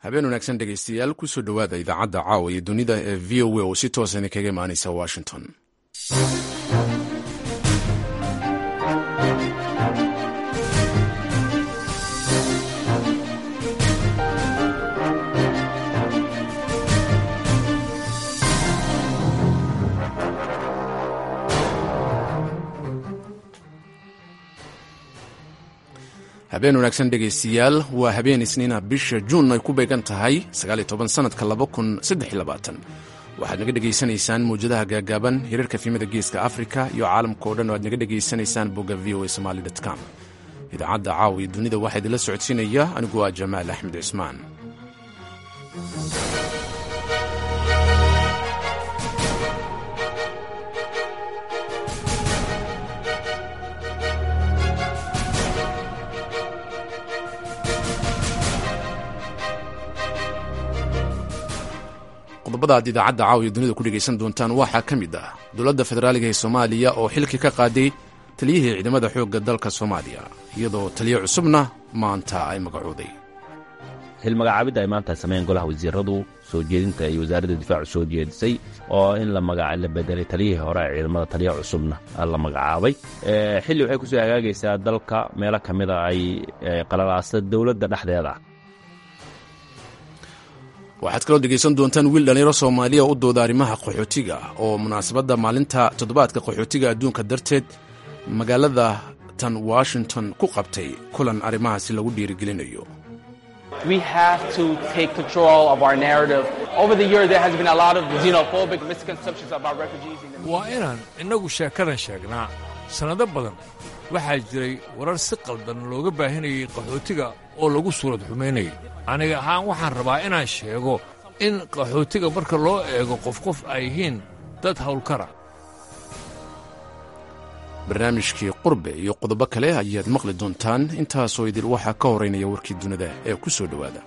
habeen wanaagsan dhegaystayaal kusoo dhowaada idaacadda caawa iyo dunida ee v o a oo si toosan kaga imaanaysa washington habeen wanaagsan dhegaystayaal waa habeen isniina bisha juun ay ku beegan tahay sanadka waxaad naga dhegaysanaysaan mawjadaha gaagaaban hirarka fiimada geeska afrika iyo caalamka o dhan oo aad naga dhegaysanaysaan bogga v o a somali com idaacadda caawa iyo dunida waxaa idinla socodsiinaya anigu waa jamaal axmed cismaan qodobada aad idaacadda caawiya dunida ku dhegaysan doontaan waxaa ka mid ah dowladda federaaliga ee soomaaliya oo xilkii ka qaaday taliyihii ciidamada xoogga dalka soomaaliya iyadoo taliyo cusubna maanta ay magacooday hilmagacaabidda ay maanta sameeyeen golaha wasiiradu soo jeedinta ay wasaaradda difaacu soo jeedisay oo in la bedelay taliyihii hore ee ciidamada taliya cusubna la magacaabay xilli waxay kusoo hagaagaysaa dalka meelo ka mida ay qalalaasta dowladda dhexdeeda waxaad kaloo dhegaysan doontaan wiil dhallinyaro soomaaliya u dooda arrimaha qaxootiga oo munaasabadda maalinta toddobaadka qaxootiga adduunka darteed magaalada tan washington ku qabtay kulan arrimahaasi lagu dhiirigelinayo waa inaan innagu sheekadan sheegnaa sannado badan waxaa jiray warar si qaldan looga baahinayay qaxootiga oo lagu suurad xumaynayay aniga ahaan waxaan rabaa inaan sheego in qaxootiga marka loo eego qof qof ay yihiin dad hawlkara barnaamijkii qurbe iyo qodobo kale ayaad maqli doontaan intaasoo idil waxaa ka horaynaya warkii dunida ee ku soo dhowaada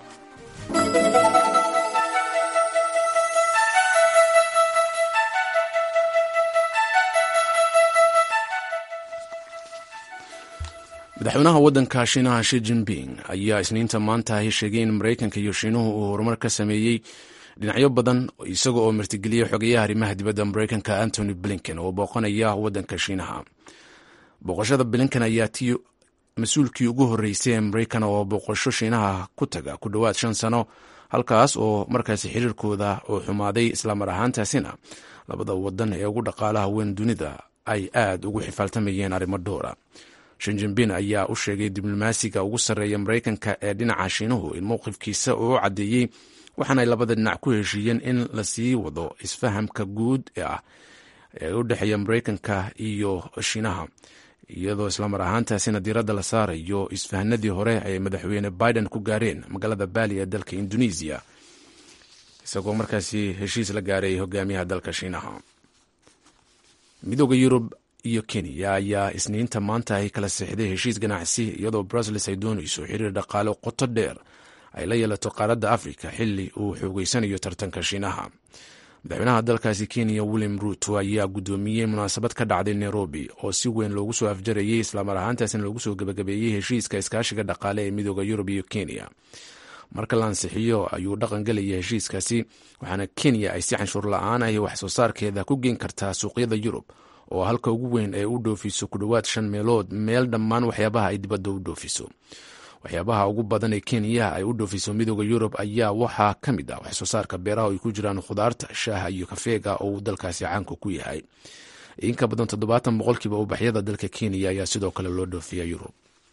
madaxweynaha waddanka shiinaha shi jinping ayaa isniinta maanta ahi sheegay in maraykanka iyo shiinuhu uu horumar ka sameeyey dhinacyo badan isaga oo martigeliyey xogeyaha arrimaha dibadda maraykanka antony blinken oo booqanaya waddanka shiinaha booqashada blinken ayaa tii mas-uulkii ugu horreysay ee maraykan oo booqasho shiinaha ku taga ku dhowaad shan sano halkaas oo markaasi xiriirkooda uu xumaaday islamar ahaantaasina labada wadan ee ugu dhaqaalaha weyn dunida ay aad ugu xifaaltamayeen arrimo dhowra shinjinbin ayaa u sheegay diblomaasiga ugu sarreeya maraykanka ee dhinaca shiinuhu in mowqifkiisa uu u caddeeyey waxaana ay labada dhinac ku heshiiyeen in la sii wado isfahamka guud ah ee u dhexeeya maraykanka iyo shiinaha iyadoo islamar ahaantaasina diiradda la saarayo isfahanadii hore ay madaxweyne biden ku gaareen magaalada baali ee dalka indonesiya isagoo markaasi heshiis la gaaray hogaamiyaha dalka shiinaha midooda yurub iyo kenya ayaa isniinta maanta ay kala seexday heshiis ganacsi iyadoo bruseles ay doonayso xiriir dhaqaale qoto dheer ay la yeelato qaaradda afrika xili uu xoogeysanayo tartanka shiinaha madaxweynaha dalkaasi kenya william ruuto ayaa guddoomiyey munaasabad ka dhacday nairobi oo si weyn loogu soo afjarayey islamar ahaantaasina loogu soo gebagabeeyey heshiiska iskaashiga dhaqaale ee midooda yurub iyo kenya marka la ansixiyo ayuu dhaqan gelaya heshiiskaasi waxaana kenya ay si canshuur la-aan ahi wax soo saarkeeda ku geen kartaa suuqyada yurub oo halka ugu weyn ee u dhoofiso ku dhowaad shan meelood meel dhammaan waxyaabaha ay dibadda u dhoofiso waxyaabaha ugu badan ee kenya ay u dhoofiso midooda yurub ayaa waxaa ka mid ah wax soo saarka beeraha oo ay ku jiraan khudaarta shaaha iyo kafeega oo uu dalkaasi caanka ku yahay inka badan toddobaatan boqolkiiba ubaxyada dalka kenya ayaa sidoo kale loo dhoofiya yurub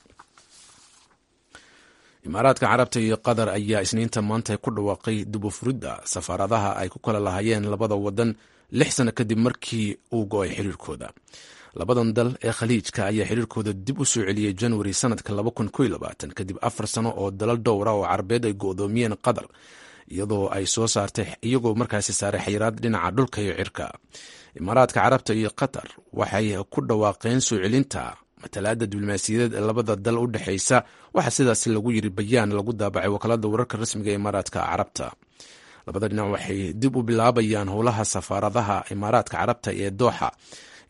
imaaraadka carabta iyo qatar ayaa isniinta maanta ku dhawaaqay dubufuridda safaaradaha ay ku kala lahaayeen labada wadan lix sano kadib markii uu go-ay xiriirkooda labadan dal ee khaliijka ayaa xiriirkooda dib u soo celiyey januari sanadka kadib afar sano oo dalal dhowra oo carabeed ay go-doomiyeen qatar iyadoo ay soo saartay iyagoo markaasi saaray xayiraad dhinaca dhulka iyo cirka imaaraadka carabta iyo qatar waxay ku dhawaaqeen soo celinta matalaada diblomaasiyadeed ee labada dal u dhexeysa waxaa sidaasi lagu yiri bayaan lagu daabacay wakaalada wararka rasmiga ee imaaraadka carabta labada dhinac waxay dib u bilaabayaan howlaha safaaradaha imaaraadka carabta ee dooxa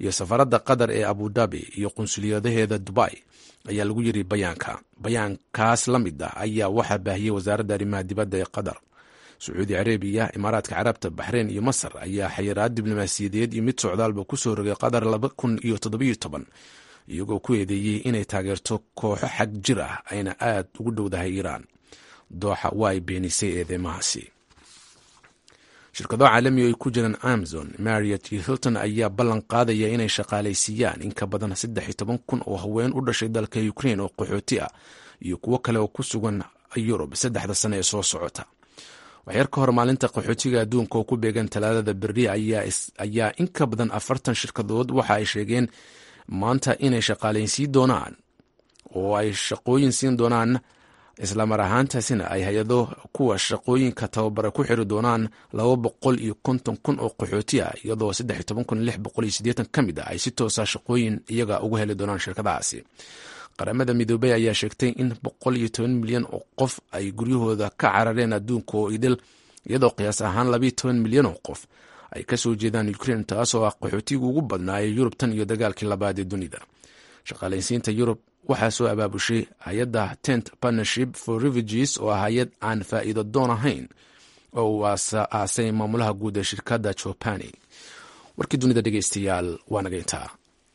iyo safaradda qatar ee abudabi iyo qunsuliyadaheeda dubai ayaa lagu yiri bayaanka bayaankaas la mid ah ayaa waxaa baahiyey wasaaradda arrimaha dibadda ee qatar sacuudi carabiya imaaraadka carabta baxreyn iyo masar ayaa xayiraad diblomaasiyadeed iyo mid socdaalba kusoo rogay qatar laba kun iyo toddobiyo toban iyagoo ku eedeeyey inay taageerto kooxo xag jir ah ayna aad ugu dhowdahay iiraan dooxa waa ay beenisay eedeymahaasi shirkado caalami oo ay ku jiraan amazon mariot iyo hilton ayaa ballan qaadaya inay shaqaalaysiiyaan in ka badan saddex iyo toban kun oo haween u dhashay dalka ukrain oo qaxooti ah iyo kuwo kale oo ku sugan yurub saddexda sane ee soo socota waxyar ka hor maalinta qaxootiga adduunka oo ku beegan talaadada berri ayaa in ka badan afartan shirkadood waxa ay sheegeen maanta inay shaqaalaysiin doonaan oo ay shaqooyin siin doonaan islamar ahaantaasina ay hay-ado kuwa shaqooyinka tababara ku xiri doonaan laba boqol iyo konton kun oo qaxooti ah iyadoo saddex iyo toban kun lix boqol iyo siddeetan ka mid ah ay si toosa shaqooyin iyaga uga heli doonaan shirkadahaasi qaramada midoobey ayaa sheegtay in boqol iyo toban milyan oo qof ay guryahooda ka carareen adduunka oo idil iyadoo qiyaas ahaan labayo toban milyan oo qof ay ka soo jeedaan ukrain taasoo ah qaxootiga ugu badnaa ee yurub tan iyo dagaalkii labaad ee dunida shaqaalaysiinta yurub waxaa soo abaabushay hay-adda tent partnership for refugees oo ah hay-ad aan faa'iido doon ahayn oo uu aasay maamulaha guud ee shirkadda jopani warkii dunida dhegeystayaal waa naga intaa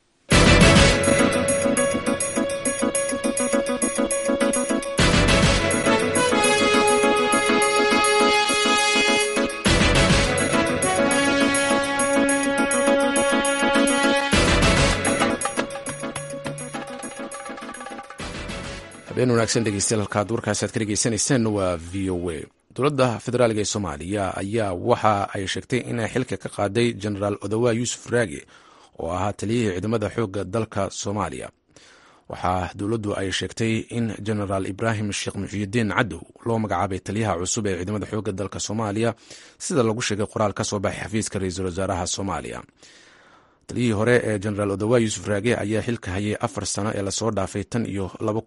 habeen wanaagsan dhegeystayaal halkaad warkaasi aad ka dhegeysanayseen waa v o a dowladda federaaliga ee soomaaliya ayaa waxa ay sheegtay inay xilka ka qaaday genaraal odawa yuusuf raage oo ahaa taliyihii ciidamada xoogga dalka soomaaliya waxaa dowladdu ay sheegtay in genaraal ibraahim sheekh muxiyidiin cadow loo magacaabay taliyaha cusub ee ciidamada xoogga dalka soomaaliya sida lagu sheegay qoraal ka soo baxay xafiiska ra-iisul wasaaraha soomaaliya taliyihii hore ee genaraal odawa yuusuf raage ayaa xilka hayay afar sano ee lasoo dhaafay tan iyo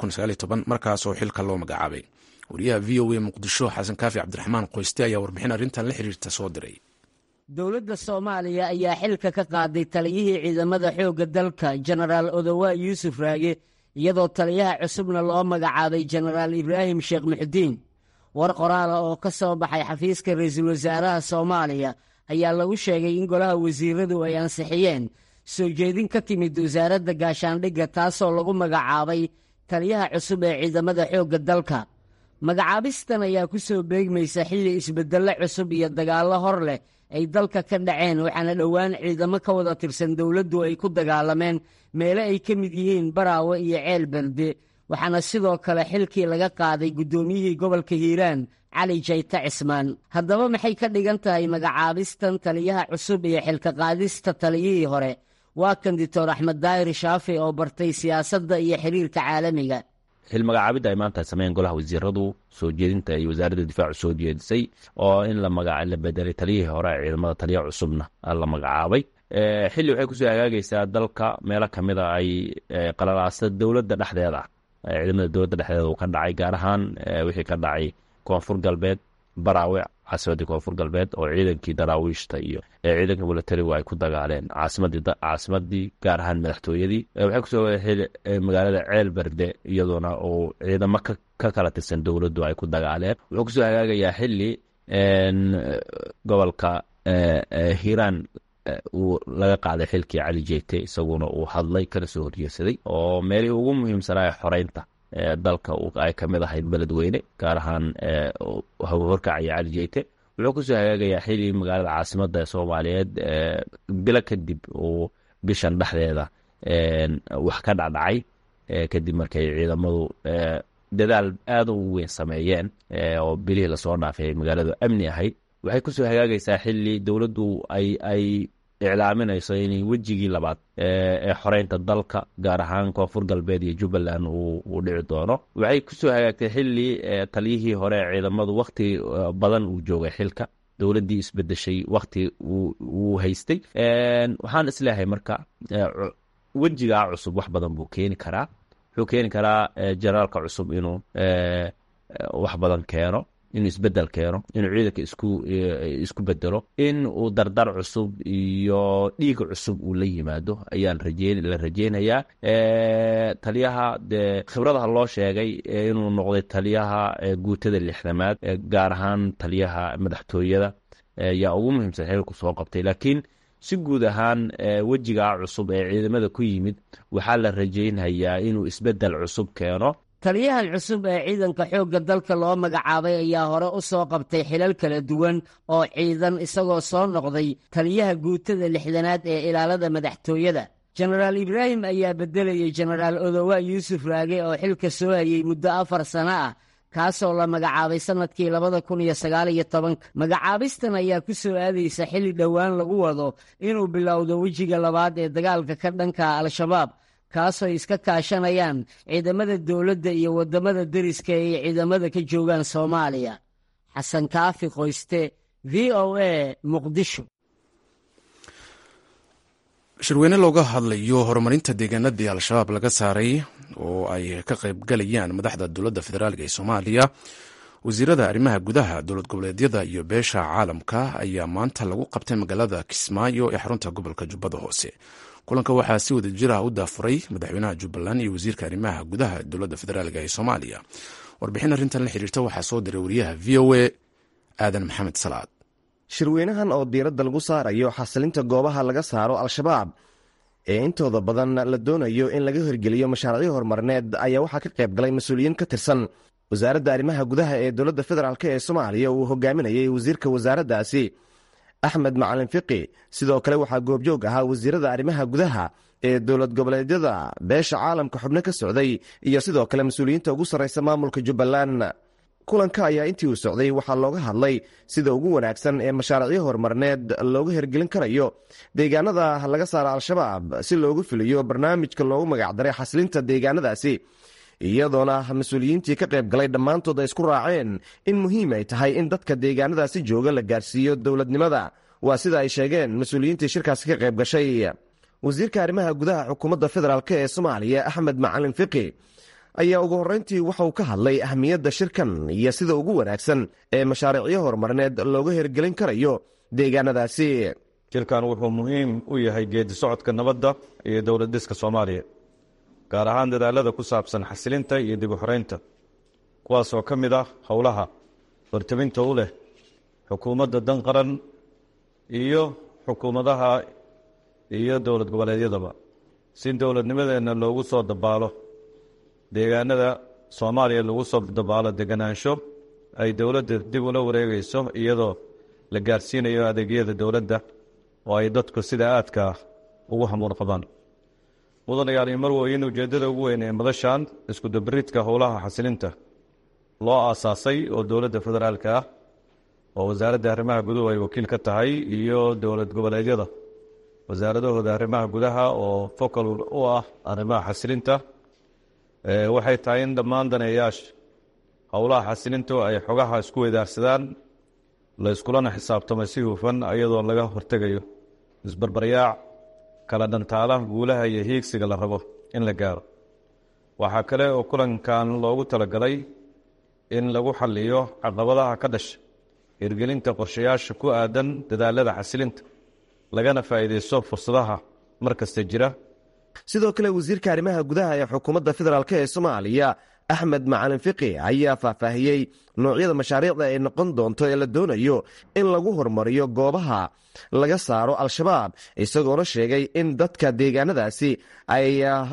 markaasoo xilka loo magacaabay wariyaha v o a muqdisho xasan kaafi cabdiraxmaan qoyste ayaa warbixin arrintan la xiriirta soo diray dowladda soomaaliya ayaa xilka ka qaaday taliyihii ciidamada xoogga dalka jenaraal odawa yuusuf raage iyadoo taliyaha cusubna loo magacaabay jenaraal ibraahim sheekh muxudiin war qoraala oo ka soo baxay xafiiska ra-iisul wasaaraha soomaaliya ayaa lagu sheegay in golaha wasiiradu ay ansixiyeen soo jeedin ka timid wasaaradda gaashaandhigga taasoo lagu magacaabay taliyaha cusub ee ciidamada xoogga dalka magacaabistan ayaa ku soo beegmaysa xilli isbeddello cusub iyo dagaallo hor leh ay dalka ka dhaceen waxaana dhowaan ciidamo ka wada tirsan dowladdu ay ku dagaalameen meelo ay ka mid yihiin baraawe iyo ceel berde waxaana sidoo kale xilkii laga qaaday guddoomiyihii gobolka hiiraan cali jayte cismaan haddaba maxay ka dhigan tahay magacaabistan taliyaha cusub iyo xilka qaadista taliyihii hore waa kan dictor axmed daahir shaafi oo bartay siyaasadda iyo xiriirka caalamiga xilmagacaabidda ay maanta sameeyeen golaha wasiiradu soo jeedinta ay wasaaradda difaacu soo jeedisay oo in la bedelay taliyihii hore ee ciidamada taliya cusubna la magacaabay xilli waxay kusoo hagaagaysaa dalka meelo kamida ay qalalaasta dowladda dhexdeeda ciidamada dowladda dhexdeeda uu ka dhacay gaar ahaan wixii ka dhacay koonfur galbeed baraawe caasimadii koonfur galbeed oo ciidankii daraawiishta iyo ciidanka milatarigu ay ku dagaaleen caasimadii gaar ahaan madaxtooyadii waxay kusoo magaalada ceel berde iyadoona uu ciidamo ka kala tirsan dowladdu ay ku dagaaleen wuxuu kusoo hagaagayaa xili gobolka hiiraan uu laga qaaday xilkii cali jeyte isaguna uu hadlay kana soo horjeesaday oo meelihii ugu muhiimsanaa xoreynta dalka ay ka mid ahayd beledweyne gaar ahaan horkacaya cali jeyte wuxuu kusoo hagaagayaa xili magaalada caasimada soomaaliyeed bilo kadib uu bishan dhexdeeda wax ka dhacdhacay kadib markay ciidamadu dadaal aada u weyn sameeyeen oo bilihii lasoo dhaafay magaaladu amni ahayd waxay kusoo hagaagaysaa xili dowladdu ay iclaaminayso in wejigii labaad ee xoreynta dalka gaar ahaan koonfur galbeed iyo jubbaland uu dhici doono waxay kusoo hagaagtay xili taliyihii hore ee ciidamadu wakti badan uu joogay xilka dowladdii isbedeshay wakti uu haystay waxaan isleeyahay marka wejigaa cusub wax badan buu keeni karaa wuxuu keeni karaa jenaraalka cusub inuu wax badan keeno inuu isbedel keeno inuu ciidanka isku isku bedelo in uu dardar cusub iyo dhiig cusub uu la yimaado ayaa la rajeynayaa taliyaha dee khibradaha loo sheegay inuu noqday taliyaha guutada lixdamaad gaar ahaan taliyaha madaxtooyada yaa ugu muhiimsan xilku soo qabtay laakiin si guud ahaan wejigaa cusub ee ciidamada ku yimid waxaa la rajeynhayaa inuu isbedel cusub keeno taliyahan cusub ee ciidanka xoogga dalka loo magacaabay ayaa hore u soo qabtay xilal kala duwan oo ciidan isagoo soo noqday taliyaha guutada lixdanaad ee ilaalada madaxtooyada jenaraal ibraahim ayaa beddelayay jenaraal odowa yuusuf raage oo xilka soo hayey muddo afar sano ah kaasoo la magacaabay sannadkii labada kun iyo sagaaliyo tobanka magacaabistan ayaa ku soo aadaysa xilli dhowaan lagu wado inuu bilowdo wejiga labaad ee dagaalka ka dhanka al-shabaab kaasoo iska kaashanayaan ciidamada dowladda iyo waddamada deriska ay ciidamada ka joogaan soomaaliya xasan kaafi qoyste v o a muqdisho shirweyne looga hadlayo horumarinta deegaanadii al-shabaab laga saaray oo ay ka qaybgalayaan madaxda dowladda federaalk ee soomaaliya wasiirada arrimaha gudaha dowlad goboleedyada iyo beesha caalamka ayaa maanta lagu qabtay magaalada kismaayo ee xarunta gobolka jubbada hoose kulanka waxaa si wada jir ah u daafuray madaxweynaha jubbaland iyo wasiirka arrimaha gudaha dowladda federaalk ee soomaaliya warbixin arrintan la xiriirta waxaa soo diray wariyaha v o a aadan maxamed salaad shirweynahan oo diiradda lagu saarayo xasilinta goobaha laga saaro al-shabaab ee intooda badan la doonayo in laga hirgeliyo mashaariicyo horumarineed ayaa waxaa ka qayb galay mas-uuliyiin ka tirsan wasaaradda arrimaha gudaha ee dowladda federaalk ee soomaaliya uu hogaaminayay wasiirka wasaaraddaasi axmed macalin fiqi sidoo kale waxaa goobjoog ahaa wasiirada arrimaha gudaha ee dowlad goboleedyada beesha caalamka xubno ka socday iyo sidoo kale mas-uuliyiinta ugu sarraysa maamulka jubbaland kulanka ayaa intii uu socday waxaa looga hadlay sida ugu wanaagsan ee mashaariicyo horumarineed looga hirgelin karayo deegaanada laga saara al-shabaab si loogu fuliyo barnaamijka loogu magacdaray xasilinta deegaanadaasi iyadoona mas-uuliyiintii ka qayb galay dhammaantood ay isku raaceen in muhiim ay tahay in dadka deegaanadaasi jooga la gaarsiiyo dowladnimada waa sida ay sheegeen mas-uuliyiintii shirkaasi ka qayb gashay wasiirka arrimaha gudaha xukuumadda federaalk ee soomaaliya axmed macalin fiqi ayaa ugu horreyntii waxauu ka hadlay ahmiyadda shirkan iyo sida ugu wanaagsan ee mashaariicyo horumarineed looga hirgelin karayo deegaanadaasi shirkan wuxuu muhiim u yahay geedi socodka nabadda iyo dowlad dhiska soomaaliya gaar ahaan dadaalada ku saabsan xasilinta iyo dib u xoreynta kuwaasoo ka mid ah howlaha hortabinta u leh xukuumadda dan qaran iyo xukuumadaha iyo dowlad goboleedyadaba si dowladnimadeenna loogu soo dabaalo deegaanada soomaaliya lagu soo dabaalo deganaansho ay dowladda dib ula wareegayso iyadoo la gaarsiinayo adeegyada dowladda oo ay dadku sida aadka ugu hamuun qabaan mudanayaal iyo marweyn ujeeddada ugu weyn ee madashan iskudabaridka howlaha xasilinta loo aasaasay oo dowladda federaalka ah oo wasaaradda arrimaha guduhu ay wakiil ka tahay iyo dowlad goboleedyada wasaaradahooda arrimaha gudaha oo focal u ah arrimaha xasilinta waxay tahay in dhammaan daneeyaasha howlaha xasilintu ay xogaha isku weydaarsadaan la iskulana xisaabtamo si hufan iyadoo laga hortegayo isbarbaryaac kala dhantaalaha guulaha iyo hiigsiga la rabo in la gaaro waxaa kale oo kulankan loogu talagalay in lagu xaliyo caqabadaha ka dhasha hirgelinta qorshayaasha ku aadan dadaalada xasilinta lagana faa'iidaysto fursadaha mar kasta jira sidoo kale wasiirka arrimaha gudaha ee xukuumadda federaalk ee soomaaliya axmed macalin fiqi ayaa faahfaahiyey noocyada mashaariicda ay noqon doonto ee la doonayo in lagu horumariyo goobaha laga saaro al-shabaab isagoona sheegay in dadka deegaanadaasi ay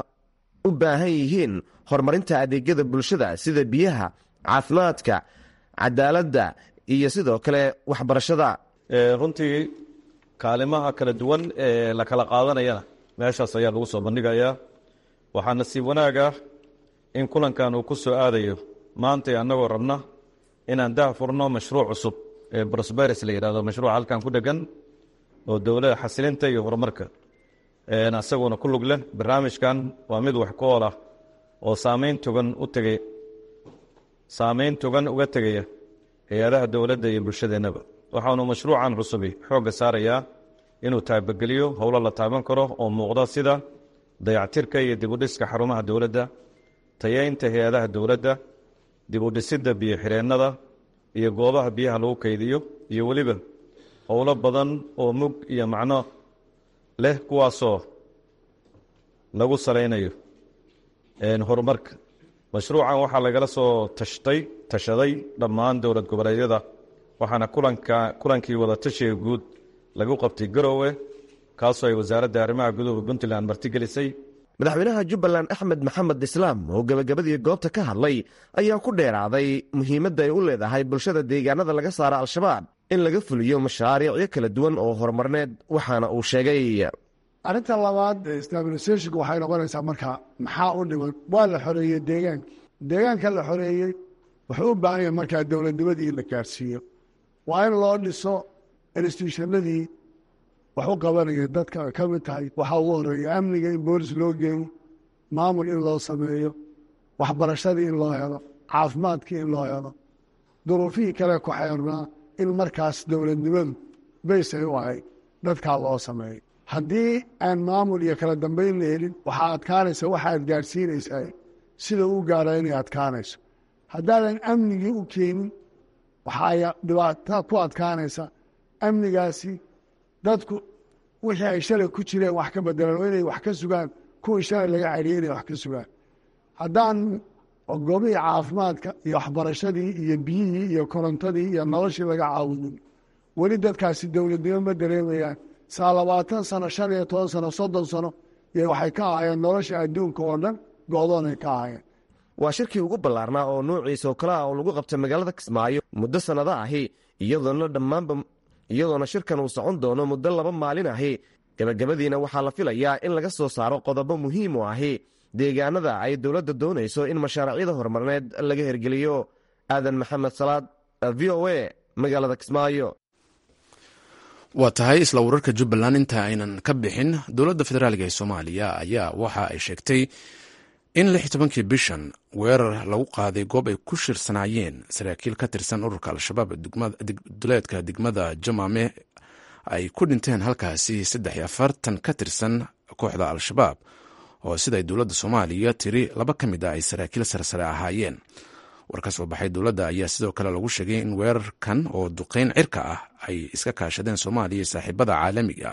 u baahan yihiin horumarinta adeegyada bulshada sida biyaha caafimaadka cadaaladda iyo sidoo kale waxbarashada runtii kaalimaha kala duwan ee la kala qaadanayana meeshaas ayaa lagu soo bandhigayaa waxaa nasiib wanaaga in kulankan uu ku soo aadayo maantay annagoo rabna inaan dah furno mashruuc cusub ee brosberes la yidhahdo mashruuc halkan ku dhegan oo dowlada xasilinta iyo horumarka isaguna ku lug leh barnaamijkan waa mid wax ku ool ah oo saameyn togan u tegay saameyn togan uga tegaya hay-adaha dowladda iyo bulshadeennaba waxaanu mashruucan cusubi xoogga saarayaa inuu taabageliyo howlo la taaban karo oo muuqda sida dayactirka iyo dibudhiska xarumaha dowladda tayeynta hay-adaha dowladda dibudhisidda biyo-xireennada iyo goobaha biyaha lagu kaydiyo iyo weliba howlo badan oo mug iyo macno leh kuwaasoo lagu salaynayo horumarka mashruucan waxaa lagala soo tashtay tashaday dhammaan dowlad goboleedyada waxaana kulanka kulankii wadatashiga guud lagu qabtay garoowe kaasoo ay wasaaradda arrimaha guduhu puntland martigelisay madaxweynaha jubbaland axmed maxamed islaam oo gebagabadii goobta ka hadlay ayaa ku dheeraaday muhiimadda ay u leedahay bulshada deegaanada laga saara al-shabaab in laga fuliyo mashaariicyo kala duwan oo horumarneed waxaana uu sheegay arrinta labaad stabilisationka waxay noqonaysaa marka maxaa u dhiman waa la xoreeyey deegaanka deegaanka la xoreeyey wuxuu u baahan yahay markaa dowladnimadii in la gaarsiiyo waa in loo dhiso institutionadii wax u qabanaya dadka ka mid tahay waxaa ugu horeeya amniga in boolis loo geeyo maamul in loo sameeyo waxbarashadii in loo helo caafimaadkii in loo helo duruufihii kale ku xeernaa in markaas dowladnimadu baysay u ahayd dadkaa loo sameeyo haddii aan maamul iyo kala dambayn la helin waxaa adkaanaysa waxaad gaadhsiinaysaa sida u gaara inay adkaanayso haddaadan amnigii u keenin waxaa dhibaata ku adkaanaysa amnigaasi dadku wixii ay shalay ku jireen wax ka bedelaan oo inay wax ka sugaan kuwii shalay laga celiyay inay wax ka sugaan haddaan goobihii caafimaadka iyo waxbarashadii iyo biyihii iyo korontadii iyo noloshii laga caawinin weli dadkaasi dowladnimo ma dareemayaan saa labaatan sano shan iyo toban sano soddon sano iyo waxay ka ahaayeen nolosha adduunka oo dhan go-doonay ka ahaayeen waa shirkii ugu ballaarnaa oo noociisa oo kale ah oo lagu qabtay magaalada kismaayo muddo sannado ahi iyadoona dhammaanba iyadoona shirkan uu socon doono muddo laba maalin ahi gebagabadiina waxaa la filayaa in laga soo saaro qodobo muhiim u ahi deegaanada ay dowladda doonayso in mashaariicyada horumarneed laga hergeliyo aadan maxamed salaad v o a magaalada kismaayo waa tahay isla wararka jubbaland inta aynan ka bixin dowladda federaalk ee soomaaliya ayaa waxa ay sheegtay in lix tobankii bishan weerar lagu qaaday goob ay ku shirsanaayeen saraakiil ka tirsan ururka al-shabaab duleedka degmada jamaame ay ku dhinteen halkaasi saddex iyo afartan ka tirsan kooxda al-shabaab oo siday dowladda soomaaliya tiri laba ka mid ah ay saraakiil sarsare ahaayeen war ka soo baxay dowladda ayaa sidoo kale lagu sheegay in weerarkan oo duqeyn cirka ah ay iska kaashadeen soomaaliya saaxiibada caalamiga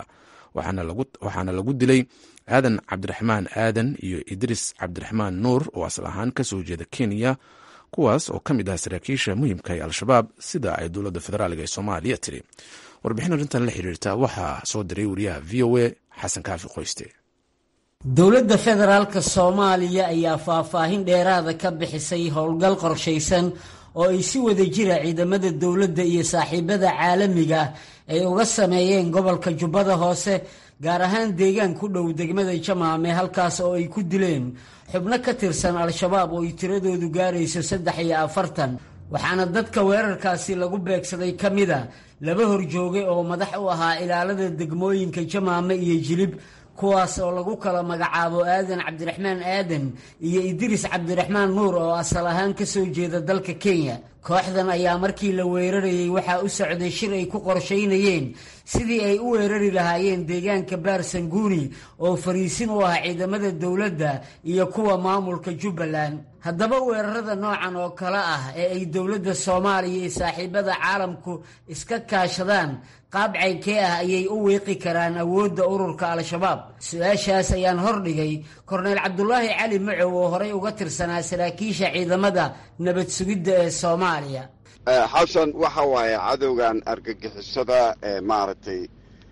waxaana lagu dilay aadan cabdiraxmaan aadan iyo idriis cabdiraxmaan nuur oo asal ahaan ka soo jeeda kenya kuwaas oo ka mid ah saraakiisha muhiimka ee al-shabaab sida ay dowladda federaalk ee soomaaliya tiri warbixin arrintan la xiriirta waxaa soo diray wariyaha v o a xasan kaafi qoyste dowladda federaalka soomaaliya ayaa faahfaahin dheeraada ka bixisay howlgal qorshaysan oo ay si wada jira ciidamada dowladda iyo saaxiibada caalamiga ay uga sameeyeen gobolka jubbada hoose gaar ahaan deegaan ku dhow degmada jamaame halkaas oo ay ku dileen xubno ka tirsan al-shabaab oo ay tiradoodu gaarayso saddex iyo afartan waxaana dadka weerarkaasi lagu beegsaday ka mida laba horjooge oo madax u ahaa ilaalada degmooyinka jamaame iyo jilib kuwaas oo lagu kala magacaabo aadan cabdiraxmaan aadan iyo idriis cabdiraxmaan nuur oo asal ahaan ka soo jeeda dalka kenya kooxdan ayaa markii la weerarayey waxaa u socday shir ay ku qorshaynayeen sidii ay u weerari lahaayeen deegaanka baarsanguuni oo fariisin u ah ciidamada dowladda iyo kuwa maamulka jubbaland haddaba weerarada noocan oo kale ah ee ay dowladda soomaaliya iyo saaxiibada caalamku iska kaashadaan qaab caynkee ah ayay u wiiqi karaan awoodda ururka al-shabaab su-aashaas ayaan hordhigay korneyl cabdulaahi cali macow oo horey uga tirsanaa saraakiisha ciidamada nabad sugidda ee soomaaliya xasan waxa waaye cadowgan argagixisada ee maaragtay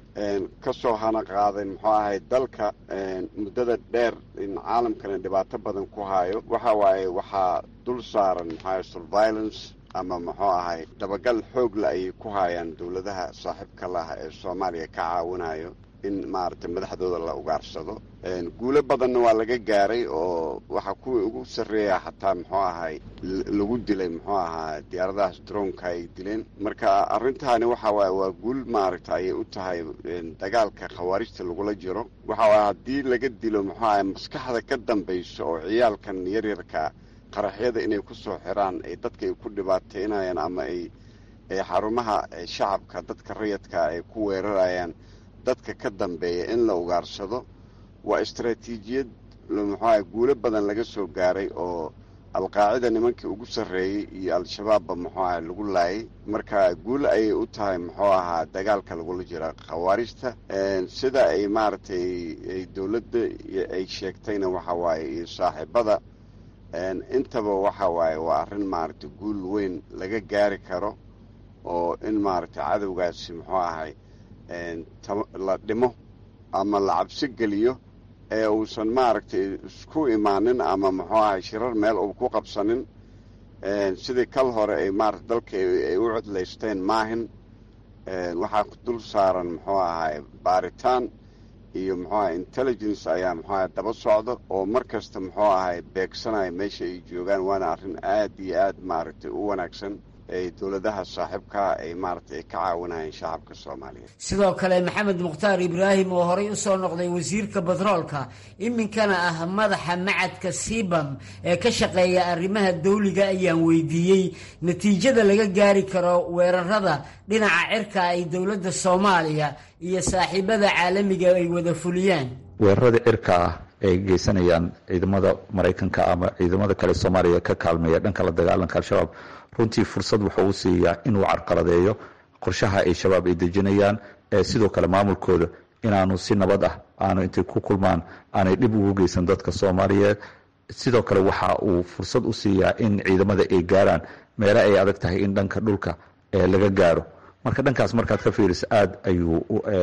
ka soo hana qaaday muxuu ahay dalka muddada dheer in caalamkana dhibaato badan ku hayo waxa waaye waxaa dul saaran muxuahay surveillance ama muxuu ahay dabagal xoogla ayay ku hayaan dowladaha saaxiibka laha ee soomaaliya ka caawinayo in maaragtay madaxdooda la ugaarsado guulo badanna waa laga gaaray oo waxaa kuwii ugu sarreeya xataa muxuu ahay lagu dilay muxuu ahaa diyaaradahaas droonka ay dileen marka arrintaani waxa waaye waa guul maaragta ayay u tahay dagaalka khawaarijta lagula jiro waxa waaye haddii laga dilo muxuu ahay maskaxda ka dambayso oo ciyaalkan yaryarka qaraxyada inay ku soo xiraan ay dadka ay ku dhibaateynayaan ama ay xarumaha shacabka dadka rayadka ay ku weerarayaan dadka ka dambeeya in la ugaarsado waa istaraatiijiyad muxuaha guulo badan laga soo gaaray oo alqaacida nimankii ugu sarreeyey iyo al-shabaabba muxuu ahay lagu laayay marka guul ayay u tahay muxuu ahaa dagaalka lagula jira khawaarijta sida ay maaragtay dowladda ay sheegtayna waxa waaye iyo saaxiibada intaba waxa waaye waa arrin maaragtay guul weyn laga gaari karo oo in maaragtay cadowgaasi muxuu ahay la dhimo ama la cabsi geliyo ee uusan maaragtay isku imaanin ama muxuu ahay shirar meel uu ku qabsanin sidii kal hore ay maarata dalka ay u codlaysteen maahin waxaa dul saaran muxuu ahay baaritaan iyo muxuu ahay intelligence ayaa muxuu ahay daba socda oo mar kasta muxuu ahay beegsanaya meesha ay joogaan waana arrin aad iyo aad maaragtay u wanaagsan ay dowladaha saaxiibkaa ay maaragtay ay ka caawinayeen shacabka soomaaliyeed sidoo kale maxamed mukhtaar ibraahim oo horey u soo noqday wasiirka batroolka iminkana ah madaxa macadka sibam ee ka shaqeeya arrimaha dawliga ayaan weydiiyey natiijada laga gaari karo weerarada dhinaca cirka ay dowladda soomaaliya iyo saaxiibada caalamiga ay wada fuliyaan weerarada cirka ah ay geysanayaan ciidamada maraykanka ama ciidamada kale soomaaliya ka kaalmeeya dhanka la dagaalanka al-shabaab runtii fursad wuxuu u siiyaa inuu carqaladeeyo qorshaha ay shabaab ay dejinayaan ee sidoo kale maamulkooda inaanu si nabad ah aanu intay ku kulmaan aanay dhib ugu geysan dadka soomaaliyeed sidoo kale waxa uu fursad u siiyaa in ciidamada ay gaaraan meele ay adag tahay in dhanka dhulka laga gaaro marka dhankaas markaad ka fiiriso aada ayuu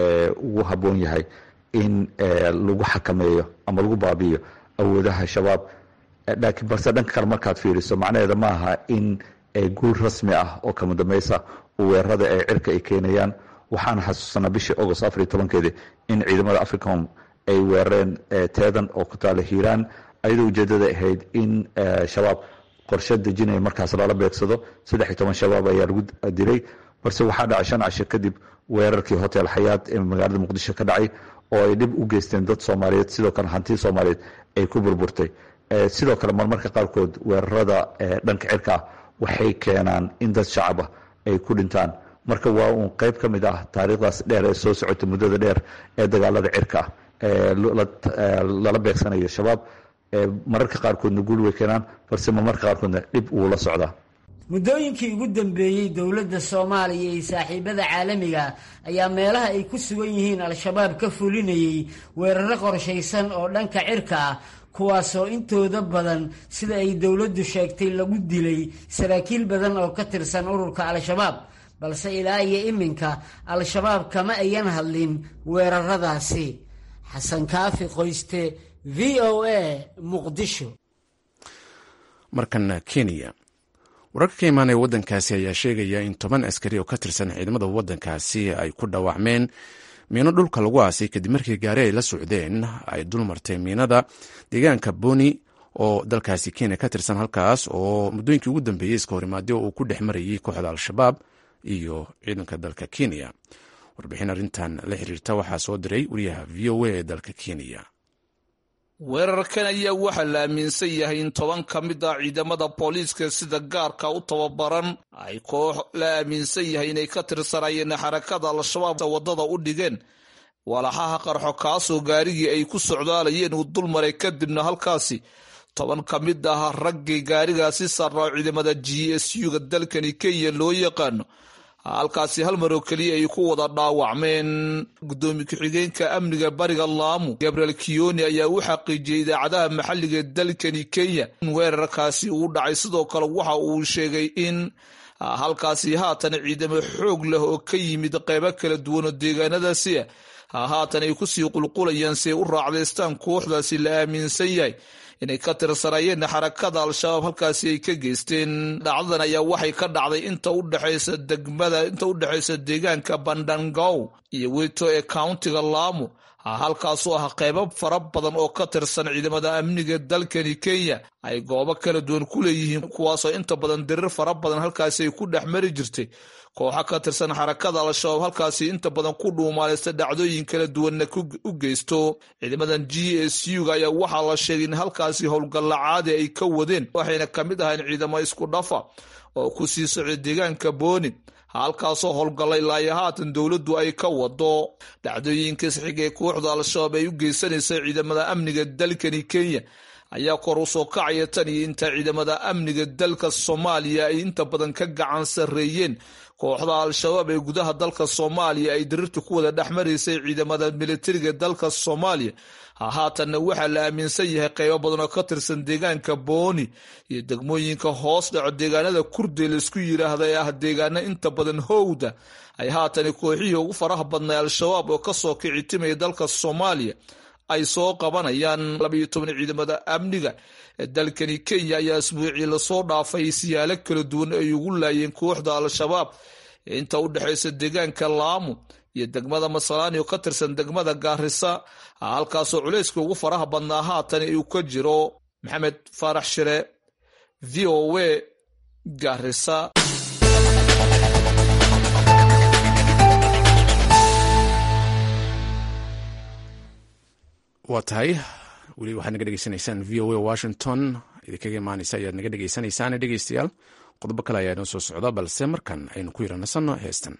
ugu habboon yahay in lagu xakameeyo ama lagu baabi'iyo awoodaha shabaab laakiin balse dhanka kale markaad fiiriso macnaheeda ma aha in guul rasmi ah oo kama dambaysa weerarada ee cirka ay keenayaan waxaana xasuusanaa bishii agost afariy tobankeedii in ciidamada africom ay weerareen teedan oo ku taala hiiraan ayadoo ujeedada ahayd in shabaab qorshe dejinaya markaas lala beegsado saddex iyo toban shabaab ayaa lagu dilay balse waxaa dhacay shan casho kadib weerarkii hotel xayaad ee magaalada muqdisho ka dhacay oo ay dhib u geysteen dad soomaaliyeed sidoo kale hanti soomaaliyeed ay ku burburtay sidoo kale marmarka qaarkood weerarada dhanka cirka ah waxay keenaan in dad shacaba ay ku dhintaan marka waa uun qayb ka mid ah taariikhdaas dheer ee soo socota muddada dheer ee dagaalada cirka ah lala beegsanayo shabaab mararka qaarkoodna guul way keenaan balse marmarka qaarkoodna dhib wuu la socdaa muddooyinkii ugu dambeeyey dowladda soomaaliya iyo saaxiibada caalamiga ayaa meelaha ay ku sugan yihiin al-shabaab ka fulinayay weeraro qorshaysan oo dhanka cirka ah kuwaasoo intooda badan sida ay dowladdu sheegtay lagu dilay saraakiil badan oo ka tirsan ururka al-shabaab balse ilaa iyo iminka al-shabaab kama ayan hadlin weeraradaasi xasan kaafi qoyste v o a muqdisho markana kenya wararka ka imaanaya waddankaasi ayaa sheegaya in toban askari oo ka tirsan ciidamada waddankaasi ay ku dhaawacmeen miino dhulka lagu aasay kadib markii gaari ay la socdeen ay dulmartay miinada deegaanka boni oo dalkaasi kenya ka tirsan halkaas oo muddooyinkii ugu dambeeyey iska horimaadyo uu ku dhex marayay kooxda al-shabaab iyo ciidanka dalka kenya warbixin arrintan la xiriirta waxaa soo diray wariyaha v o a ee dalka kenya weerarkan ayaa waxaa la aaminsan yahay in toban ka mid ah ciidamada booliiska sida gaarka u tababaran ay koox la aaminsan yahay inay ka tirsanayeen xarakada al-shabaab waddada u dhigeen walaxaha qarxo kaasoo gaarigii ay ku socdaalayeen uu dulmaray kadibna halkaasi toban ka mid ah raggii gaarigaasi sarraa ciidamada g s u-ga dalkani kenya loo yaqaano halkaasi hal maroo keliya ay ku wada dhaawacmeen gudoomiye ku-xigeenka amniga bariga laamu gabriel kiyoni ayaa u xaqiijiyey idaacadaha maxalliga ee dalkani kenya in weerarkaasi uu dhacay sidoo kale waxa uu sheegay in halkaasi haatan ciidamo xoog leh oo ka yimid qeybo kala duwan oo deegaanadaasi ah haatan ay kusii qulqulayaan si ay u raacdaystaan kooxdaasi la aaminsan yahay inay ka tirsanayeen xarakada al-shabaab halkaasi ay ka geysteen dhacdadan ayaa waxay ka dhacday inta udhexaysa degmada inta u dhexaysa deegaanka bandangow iyo wito ee countiga laamu halkaasoo ah qeybo fara badan oo ka tirsan ciidamada amniga dalkani kenya ay goobo kala duwan ku leeyihiin kuwaasoo inta badan dirir fara badan halkaasi ay ku dhex mari jirtay kooxo ka tirsan xarakada al-shabaab halkaasi inta badan ku dhuumaaleysta dhacdooyin kala duwanna u geysto ciidamadan g s u-ga ayaa waxaa la sheegay in halkaasi howlgalla caadi ay ka wadeen waxayna ka mid ahayn ciidamo isku dhafa oo ku sii socday deegaanka booni halkaasoo howlgallay ilaayo haatan dowladdu ay ka wado dhacdooyinkas xig ee kooxda al-shabaab ay u geysanaysay ciidamada amniga dalkani kenya ayaa kor u soo kacaya tan iyo inta ciidamada amniga dalka soomaaliya ay inta badan ka gacan sarreeyeen kooxda al-shabaab ee gudaha dalka soomaaliya ay diriirta ku wada dhex maraysay ciidamada militariga dalka soomaaliya hahaatanna waxaa la aaminsan yahay qaybo badan oo ka tirsan deegaanka booni iyo degmooyinka hoos dhaco deegaanada kurdi laisku yidhaahda ee ah deegaano inta badan howda ay haatani kooxihii ugu faraha badnay al-shabaab oo kasoo kici timaya dalka soomaaliya ay soo qabanayaan labayo toban ciidamada amniga ee dalkani kenya ayaa isbuucii lasoo dhaafay siyaalo kala duwan ay ugu laayeen kooxda al-shabaab ee inta u dhexaysa deegaanka laamu iyo degmada masalaani oo ka tirsan degmada gaarisa halkaasoo culayska ugu faraha badnaa haatan uu ka jiro maxamed faarax shire v o w gaarisa waa tahay weli waxaad naga dhegeysanaysaan v o a washington idinkaga imaanaysa ayaad naga dhegeysanaysaane dhegeystayaal qodobo kale ayaa inoo soo socda balse markan aynu ku yaranasanno heestan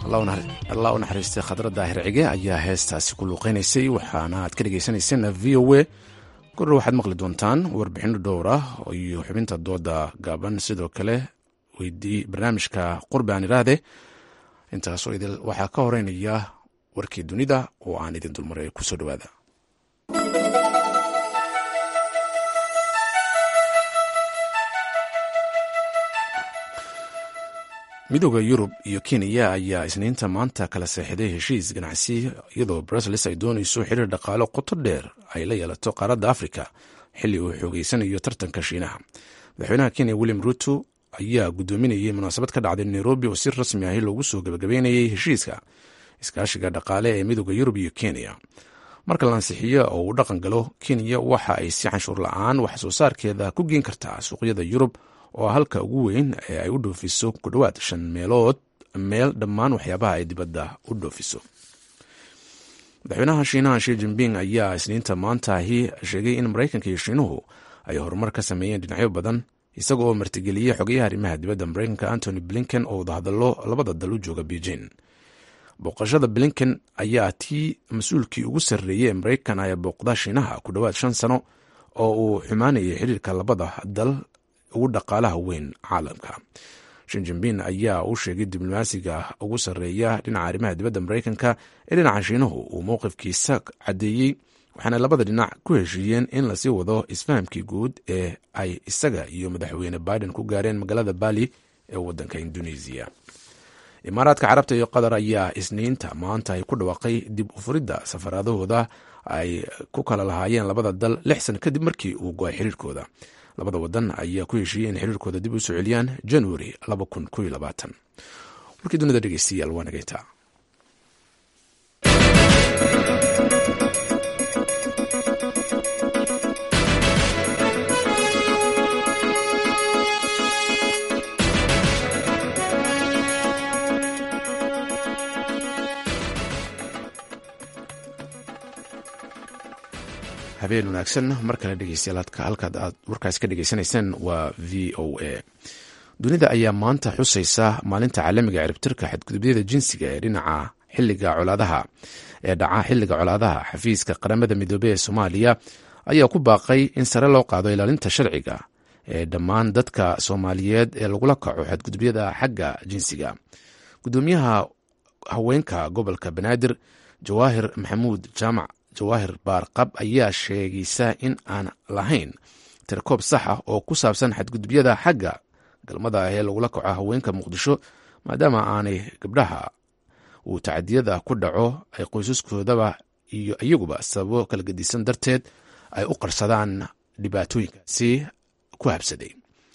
allah u naxariistay khadra daahir cige ayaa heestaasi ku luuqeynaysay waxaana aad ka dhegeysaneyseen v o a korre waxaad maqli doontaan warbixino dhowr ah iyo xubinta dooda gaaban sidoo kale weydii barnaamijka qurbi aan iraahde intaasoo idil waxaa ka horeynaya warkii dunida oo aan idin dulmaray kusoo dhawaada midooda yurub iyo kenya ayaa isniinta maanta kala seexday heshiis ganacsi iyadoo brussels ay doonayso xiriir dhaqaalo qoto dheer ay la yeelato qaaradda afrika xilli uu xoogeysanayo tartanka shiinaha madaxweynaha kenya william ruto ayaa gudoominayay munaasabad ka dhacday nairobi oo si rasmi ahi loogu soo gabagabeynayay heshiiska iskaashiga dhaqaale ee midooda yurub iyo kenya marka la ansixiyo oo uu dhaqan galo kenya waxa ay si canshuur la-aan wax soo saarkeeda ku geen kartaa suuqyada yurub oo halka ugu weyn ee ay u dhoofiso ku dhowaad shan meelood meel dhammaan waxyaabaha ay dibadda u dhoofiso madaxweynaha shiinaha shi jinping ayaa isniinta maantaahi sheegay in maraykanka iyo shiinuhu ay horumar ka sameeyeen dhinacyo badan isaga oo martigeliyey xogayaha arrimaha dibadda maraykanka antony blinken oo wadahadallo labada dal u jooga beijing booqashada blinken ayaa tii mas-uulkii ugu sarreeyey ee maraykan ayaa booqda shiinaha ku dhowaad shan sano oo uu xumaanayay xiriirka labada dal ugu dhaqaalaha weyn caalamka shinjinbin ayaa u sheegay diblomaasiga ugu sarreeya dhinaca arrimaha dibadda maraykanka ee dhinaca shiinuhu uu mowqifkiisa caddeeyey waxaana labada dhinac ku heshiiyeen in lasii wado isfahamkii guud ee ay isaga iyo madaxweyne biden ku gaareen magaalada bali ee wadanka indonesiya imaaraadka carabta iyo qatar ayaa isniinta maanta ay ku dhawaaqay dib u furidda safaradahooda ay ku kala lahaayeen labada dal lix san kadib markii uu go-ay xiriirkooda labada wadan ayaa ku heshiiyey in xiriirkooda dib u soo celiyaan januari warkii dunida dhegeystayaal waa nageytaa habeen wanaagsan mar kale dhegeystayaal halkaad aad warkaas ka dhegeysanayseen waa v o a dunida ayaa maanta xusaysa maalinta caalamiga ciribtirka xadgudubyada jinsiga ee dhinaca xiliga colaadaha ee dhaca xiliga colaadaha xafiiska qaramada midoobey ee soomaaliya ayaa ku baaqay in sare loo qaado ilaalinta sharciga ee dhammaan dadka soomaaliyeed ee lagula kaco xadgudubyada xagga jinsiga gudoomiyaha haweenka gobolka banaadir jawaahir maxamuud jaamac jawaahir baarqab ayaa sheegaysa in aan lahayn tirkoob sax ah oo ku saabsan xadgudubyada xagga galmada ah ee lagula kaco haweenka muqdisho maadaama aanay gabdhaha uu tacadiyada ku dhaco ay qoysaskoodaba iyo iyaguba sababo kala gedisan darteed ay u qarsadaan dhibaatooyinkaasi ku habsaday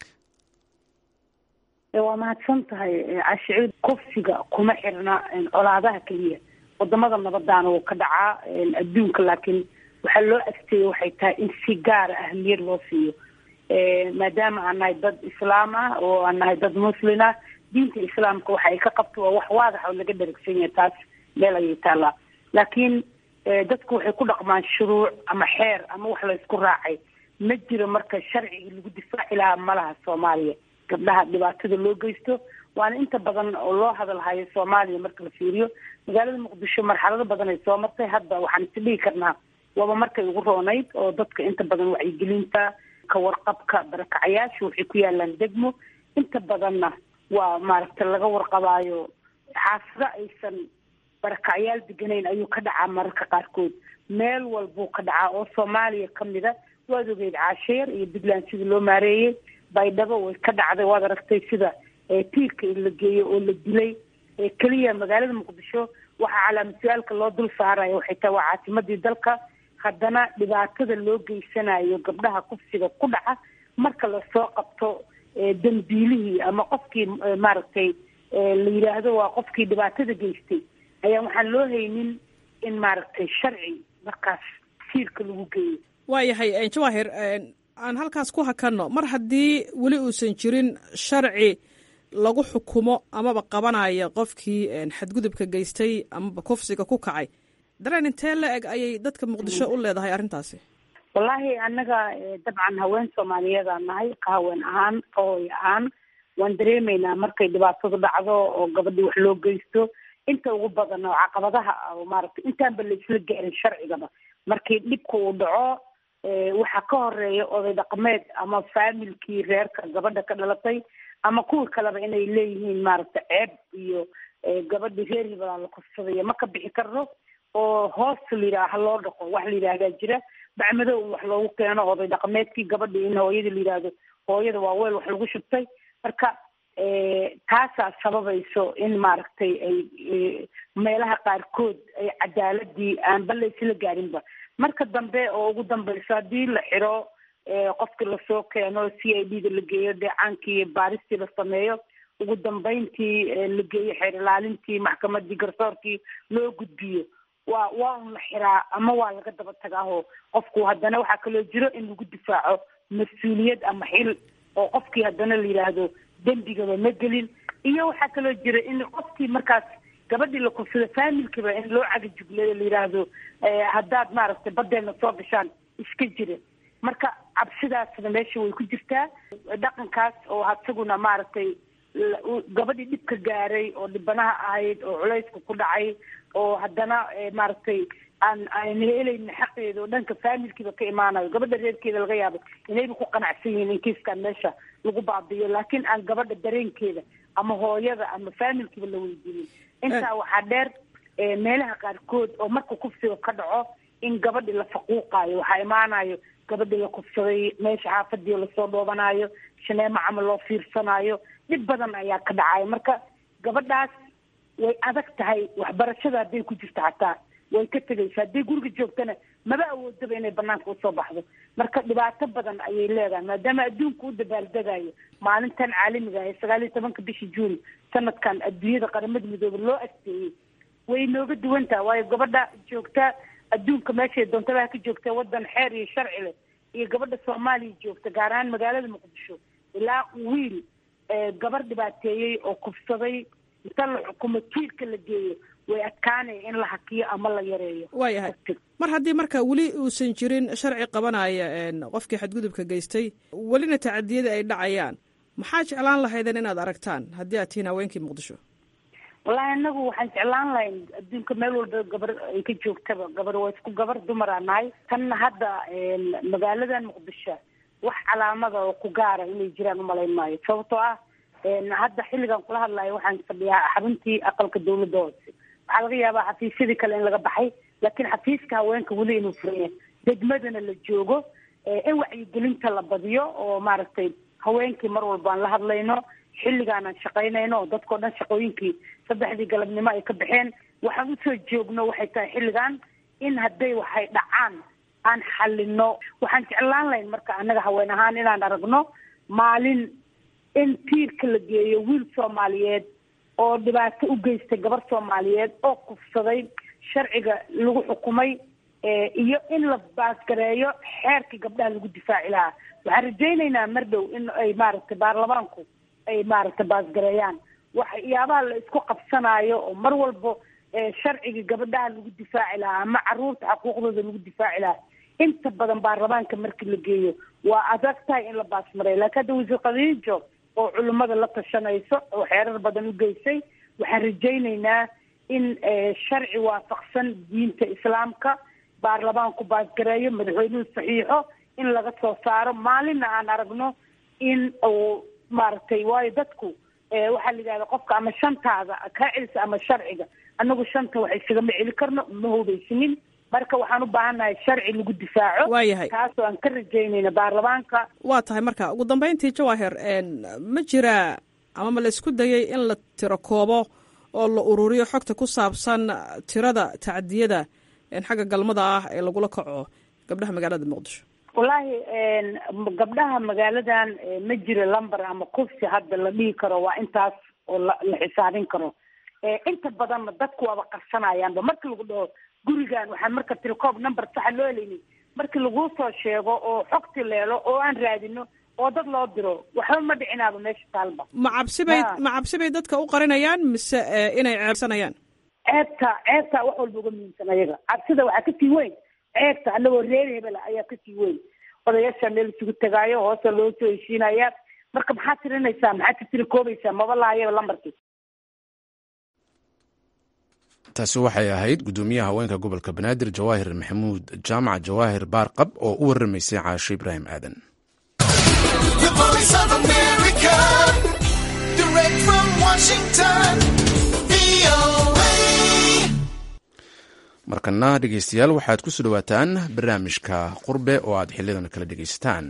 waa mahadsan tahay cashicuud kufsiga kuma xirna colaadaha keliya wadamada nabadaana wuu ka dhacaa adduunka laakiin waxaa loo agteeyey waxay tahay in si gaara ahmiyad loo siiyo maadaama aan nahay dad islaam ah oo aan nahay dad muslin ah diinta islaamka waxa ay ka qabto waa wax waadax oo laga dharagsan yahay taas meel ayay taallaa laakiin dadku waxay ku dhaqmaan shuruuc ama xeer ama wax laysku raacay ma jiro marka sharcigii lagu difaaci lahaa malaha soomaaliya gabdhaha dhibaatada loo geysto waana inta badan oo loo hadalhayo soomaaliya marka la fiiriyo magaalada muqdisho marxalado badan ay soo martay hadda waxaan is dhihi karnaa waaba markay ugu roonayd oo dadka inta badan wacyigelinta ka warqabka barakacayaasha waxay ku yaalaan degmo inta badanna waa maaragtay laga warqabaayo xaafado aysan barakacyaal deganayn ayuu ka dhacaa mararka qaarkood meel walbuu ka dhacaa oo soomaaliya kamida waad ogeyd caasheer iyo puntland sidii loo maareeyey baydhabo way ka dhacday waad aragtay sida tiirka in la geeyo oo la dilay keliya magaalada muqdisho waxaa calaamad-su-aalka loo dul saaraya waxay tahay waa caasimadii dalka haddana dhibaatada loo geysanayo gabdhaha kufsiga ku dhaca marka lasoo qabto dambiilihii ama qofkii maaragtay la yidhaahdo waa qofkii dhibaatada geystay ayaa waxaan loo haynin in maaragtay sharci markaas siirka lagu geeyo waayahay jawaahir aan halkaas ku hakanno mar haddii weli uusan jirin sharci lagu xukumo amaba qabanaya qofkii xadgudubka geystay amaba kufsiga ku kacay dareen intee la eg ayay dadka muqdisho u leedahay arrintaasi wallaahi annaga dabcan haween soomaaliyeedaan nahay ka haween ahaan ka hooy ahaan waan dareemaynaa markay dhibaatadu dhacdo oo gabadhii wax loo geysto inta ugu badan oo caqabadaha ah maaragtay intaanba la isla gaarin sharcigaba markii dhibka uu dhaco waxaa ka horeeya oday dhaqameed ama faamilkii reerka gabadha ka dhalatay ama kuwa kaleba inay leeyihiin maaragtay ceeb iyo gabadhi reer hibalaa la kufsadaya ma ka bixi karno oo hoos la yidhaha ha loo dhaqo wax la yidhaahdaa jira bacmadow in wax loogu keeno oday dhaqameedkii gabadhi in hooyada la yidhaahdo hooyada waa weel wax lagu shubtay marka taasaa sababayso in maaragtay ay meelaha qaarkood ay cadaaladii aanba la isla gaarinba marka dambe oo ugu dambeyso haddii la xiro qofkii lasoo keeno c i d da la geeyo deecaankii iyo baaristii la sameeyo ugu dambeyntii la geeyo xeer ilaalintii maxkamadii garsoorkii loo gudbiyo waa waa un la xiraa ama waa laga daba tagaaho qofku haddana waxaa kaloo jiro in lagu difaaco mas-uuliyad ama xil oo qofkii haddana la yidhaahdo dembigaba ma gelin iyo waxaa kaloo jira in qofkii markaas gabadhii la kufsado faamilkiiba in loo cagajugleeyo la yidhaahdo haddaad maaragtay badeelna soo gashaan iska jira marka cabsidaasna meesha way ku jirtaa dhaqankaas oo isaguna maaragtay gabadhii dhibka gaaray oo dhibanaha ahayd oo culayska ku dhacay oo haddana maaragtay aan aan helaynin xaqeeda oo dhanka faamilkiiba ka imaanayo gabadha reerkeeda laga yaabo inayba ku qanacsan yihiin in kiiskan meesha lagu baabiyo laakiin aan gabadha dareenkeeda ama hooyada ama faamilkiiba la weydiinin intaa waxaa dheer meelaha qaarkood oo marka kufsiga ka dhaco in gabadhi la faquuqaayo waxaa imaanayo gabadhi la kufsaday meesha xaafadii lasoo dhoobanayo shaneemo camal loo fiirsanaayo dhib badan ayaa ka dhacayo marka gabadhaas way adag tahay waxbarashada hadday ku jirto xataa way ka tegaysa hadday guriga joogtana maba awoodaba inay banaanka usoo baxdo marka dhibaato badan ayay leedahay maadaama adduunka u dabaaldegayo maalintan caalamiga ah ee sagaal iyo tobanka bisha juun sanadkan adduunyada qaramada midoobe loo asteeyey way nooga duwan taha waayo gabadha joogta adduunka meeshay doontabaha ka joogta wadan xeer iyo sharci leh iyo gabadha soomaaliya joogta gaar ahaan magaalada muqdisho ilaa wiil gabar dhibaateeyey oo kufsaday inta la xukumo tiirka la geeyo way adkaanaya in la hakiyo ama la yareeyo waayahay mar haddii marka weli uusan jirin sharci qabanaya qofkii xadgudubka geystay welina tacadiyada ay dhacayaan maxaa jeclaan lahaydeen inaad aragtaan haddii aad tihiin haweenkii muqdisho wallahi anagu waxaan jeclaan lahayn adduunka meel walba gabar ay ka joogtaba gabar waa isku gabar dumaraa nahay tanna hadda magaaladan muqdisho wax calaamada oo ku gaara inay jiraan umalayn maayo sababtoo ah hadda xilligan kula hadlayo waxaan fadhiyaa xaruntii aqalka dawladda hoose waxaa laga yaabaa xafiisyadii kale in laga baxay laakiin xafiiska haweenka weli inuu furaya degmadana la joogo in wacyigelinta la badiyo oo maaragtay haweenkii mar walba aan la hadlayno xilligaan aan shaqaynayno oo dadkao dhan shaqooyinkii saddexdii galabnimo ay ka baxeen waxaan usoo joogno waxay tahay xilligan in hadday waxay dhacaan aan xalino waxaan jeclaan lahayn marka annaga haween ahaan inaan aragno maalin in tiirka la geeyo wiil soomaaliyeed oo dhibaato u geystay gabar soomaaliyeed oo kufsaday sharciga lagu xukumay iyo in la baasgareeyo xeerkii gabdhaha lagu difaaci lahaa waxaan rajaynaynaa mar dhow in ay maaragtay baarlamaanku ay maaragtay baasgareeyaan waxyaabaha la isku qabsanaayo oo mar walbo sharcigii gabadhaha lagu difaaci lahaa ama caruurta xuquuqdooda lagu difaaci lahaa inta badan baarlamaanka markii la geeyo waa adag tahay in la baasmareeyo laakiin hadda wasiir khadiijo oo culimmada la tashanayso oo xeerar badan u geysay waxaan rajaynaynaa in sharci waafaqsan diinta islaamka baarlamaanku baasgareeyo madaxweynuhu saxiixo in laga soo saaro maalinna aan aragno in uu maaragtay waayo dadku waxaa la yidhahda qofka ama shantaada kaa celisa ama sharciga anagu shanta wax isagama celi karno ma hubaysinin marka waxaan u baahannahay sharci lagu difaaco waayahay taasoo aan ka rajaynayna baarlamaanka waa tahay marka ugu dambeyntii jawahir ma jiraa ama ma la isku dayay in la tiro koobo oo la ururiyo xogta ku saabsan tirada tacdiyada xagga galmada ah ee lagula kaco gabdhaha magaalada muqdisho wallaahi gabdhaha magaaladan ma jiro lumber ama kufsi hadda la dhihi karo waa intaas oo la la xisaabin karo inta badanna dadku waaba qarsanayaanba marki lagu dhaho gurigan waxaan marka tirikoob number saxa loo helaynin markii laguu soo sheego oo xogti leelo oo aan raadino oo dad loo diro waxba ma dhicinaaba meesha taalba ma cabsibay ma cabsibay dadka u qarinayaan mise inay ceebsanayaan ceebta ceebta wax walba uga muhiimsan ayaga cabsida waxaa kasii weyn ceebta anagoo reer hebela ayaa kasii weyn odayaasha meel isugu tegaayo hoose loo soo heshiinaya marka maxaad tirinaysaa maxaad ka tiri koobaysaa maba lahayo lambarkii taasi waxay ahayd gudoomiyaha haweenka gobolka banaadir jawaahir maxamuud jaamac jawaahir baarqab oo u waramaysay caasho ibraahim aadan markana dhegeystayaal waxaad ku soo dhowaataan barnaamijka qurbe oo aad xiliyadan kala dhegeysataan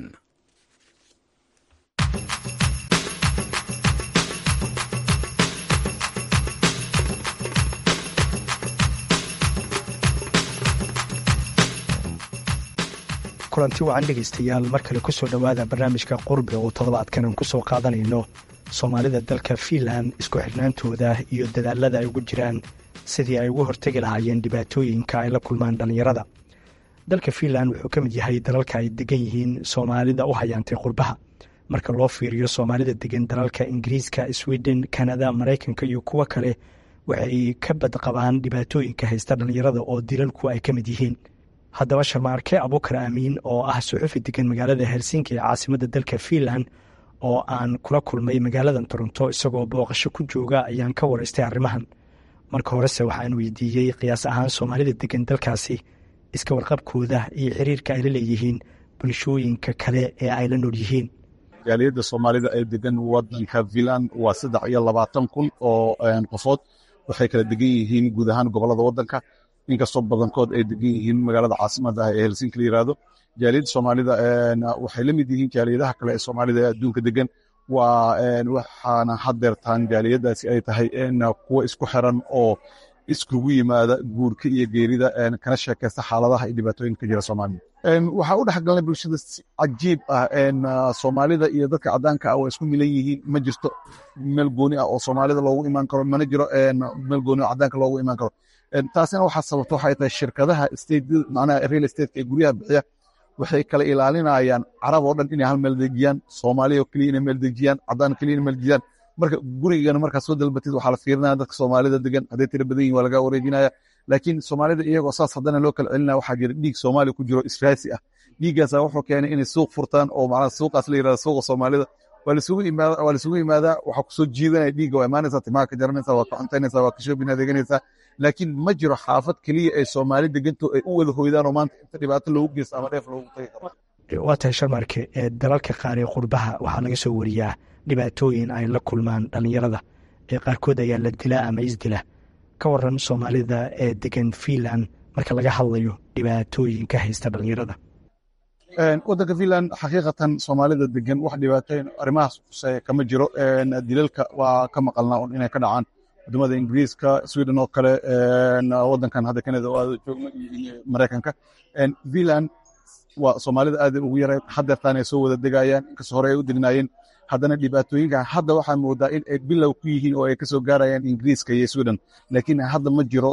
kulanti wacan dhegaystayaal mar kale kusoo dhowaada barnaamijka qurbe oo toddobaadkan aan kusoo qaadanayno soomaalida dalka fiinland isku xidhnaantooda iyo dadaalada ay ugu jiraan sidii ay ugu hortegi lahaayeen dhibaatooyinka ay la kulmaan dhallinyarada dalka fiinland wuxuu ka mid yahay dalalka ay degan yihiin soomaalida u hayaantay qurbaha marka loo fiiriyo soomaalida degan dalalka ingiriiska sweden kanada maraykanka iyo kuwo kale waxay ka badqabaan dhibaatooyinka haysta dhallinyarada oo dilalku ay ka mid yihiin haddaba sharmaarke abuukar aamiin oo ah suxufi degan magaalada helsinki ee caasimadda dalka fiinland oo aan kula kulmay magaaladan toronto isagoo booqasho ku jooga ayaan ka waraystay arrimahan marka horese waxaan weydiiyey qiyaas ahaan soomaalida degan dalkaasi iska warqabkooda iyo xiriirka ay la leeyihiin bulshooyinka kale ee ay la nool yihiin jaaliyadda soomaalida ee degan wadanka fiinland waa saddex iyo labaatan kun oo qofood waxay kala degan yihiin guud ahaan gobolada wadanka inkastoo badankood ay degan yihiin magaalada caasimada ah ee helsinki la yirahdo jaaliyadda soomaalida waxay la mid yihiin jaaliyadaha kale ee soomaalida ee adduunka degan waa waxaana hadeertaan jaaliyadaasi ay tahay kuwo isku xiran oo iskugu yimaada guurka iyo geerida kana sheekaysta xaaladaha iyo dhibaatooyinka ka jira soomaalida waxaa u dhex galnay bulshada si cajiib ah soomaalida iyo dadka cadaanka ah waa isku milan yihiin ma jirto meel gooni ah oo soomaalida loogu imaan karo mana jiro meel gooni oo cadaanka loogu imaan karo taasina waxaa sababta waxay tahay shirkadaha manaha real estate ee guryaha bixiya waxay kala ilaalinayaan carab oo dhan inay hal meel dejiyaan soomaaliya oo keliya inay meel dejiyaan cadaan keliya inay meel dejiyaan marka gurigana markaa soo dalbatid waxaa la fiirinaya dadka soomaalida degan hadday tira badan yihin waa laga wareejinaya laakiin soomaalida iyagoo saas haddana loo kala celinaya waxaa jira dhiig soomaaliya ku jiro israasi ah dhiiggaasa wuxuu keenay inay suuq furtaan oo macnaha suuqaas la yirahdo suuqa soomaalida waa lisugu imaadaa waa lisugu imaadaa waxaa kusoo jiidanaya dhiigga waa imaanaysaa timaha ka jaranaysaa waa ka cuntaynaysaa waa ka shoobin adeeganaysaa laakiin ma jiro xaafad keliya ay soomaali deganto ay u wada hoydaan oo maanta inta dhibaato loogu geysto ama dheef loogu tagi karo waa tahay sharmarke ee dalalka qaar ee qurbaha waxaa laga soo wariyaa dhibaatooyin ay la kulmaan dhallinyarada ee qaarkood ayaa la dilaa ama isdila ka waran soomaalida ee degan fiinland marka laga hadlayo dhibaatooyin ka haysta dhallinyarada wadanka fiinland xaqiiqatan soomaalida degan wax dhibaatooyin arrimahaas khuseeya kama jiro dilalka waa ka maqalnaa un inay ka dhacaan wadamada ingiriiska sweden oo kale wadankan hadda canada oo aada joogno iyo maraykanka fiinland waa soomaalida aad ugu yareen hadeertaan ay soo wada degayaan inkastoo hore ay u degnayeen haddana dhibaatooyinka hadda waxaa moodaa in ay bilow ku yihiin oo ay kasoo gaarayaan ingiriiska iyo sweden laakiin hadda ma jiro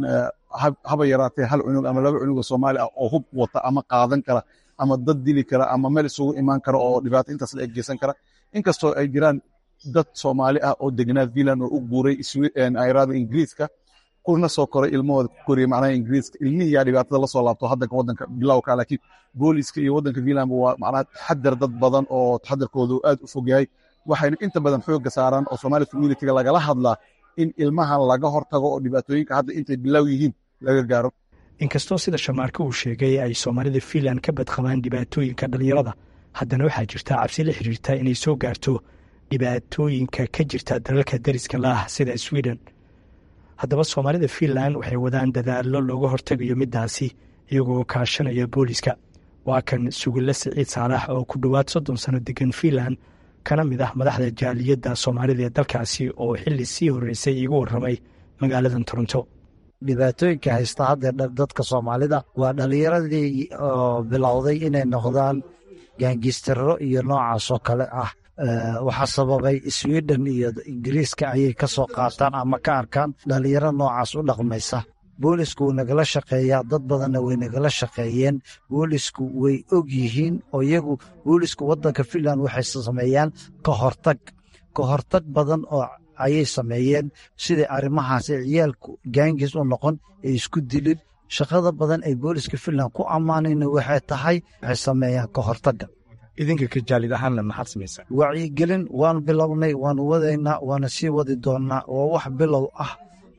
haba yaraatee hal cunug ama laba cunug oo soomaali ah oo hub wata ama qaadan kara ama dad dili kara ama meel isugu imaan kara oo dhibaato intaas la eggeysan kara inkastoo ay jiraan dad soomaali ah oo degnaa fiinland oo u guuray ayraada ingiriiska kuna soo koray ilmahooda ku koriyay macnaha ingiriiska ilmihii yaa dhibaatada la soo laabto haddanka waddanka bilowka laakiin booliska iyo waddanka fiinland waa macnaha taxadar dad badan oo taxadarkoodu aad u fog yahay waxayna inta badan xoogga saaraan oo Somali community-ga lagala hadlaa in ilmahan laga hortago oo dhibaatooyinka hadda intay bilow yihiin laga gaaro inkastoo sida shamaarka uu sheegay ay soomaalida fiinland ka badqabaan dhibaatooyinka dhallinyarada haddana waxaa jirta cabsi la xiriirta inay soo gaarto dhibaatooyinka ka jirta dalalka dariska la ah sida sweden haddaba soomaalida fiinland waxay wadaan dadaallo looga hortagayo middaasi iyagoo kaashanaya booliska waa kan sugille siciid saalax oo ku dhowaad soddon sano degan fiinland kana mid ah madaxda jaaliyadda soomaalida ee dalkaasi oo xilli sii horreysay iigu warramay magaaladan toronto dhibaatooyinka haysta haddeer dadka soomaalida waa dhallinyaradii oo bilowday inay noqdaan gaangistaro iyo noocaas oo kale ah waxaa sababay sweden iyo ingiriiska ayay ka soo qaataan ama ka arkaan dhallinyaro noocaas u dhaqmaysa boolisku wuu nagala shaqeeyaa dad badanna way nagala shaqeeyeen boolisku way og yihiin oo iyagu boolisku waddanka fiinland waxay sameeyaan ka hortag ka hortag badan oo ayay sameeyeen sidai arrimahaas ee ciyaalku gaangis u noqon ee isku dilin shaqada badan ay booliska fiinland ku ammaanayna waxay tahay waxay sameeyaan ka hortagga idinka ka jaalid ahaanna maxaad samaysaa wacyigelin waanu bilownay waanu wadaynaa waana sii wadi doonnaa waa wax bilow ah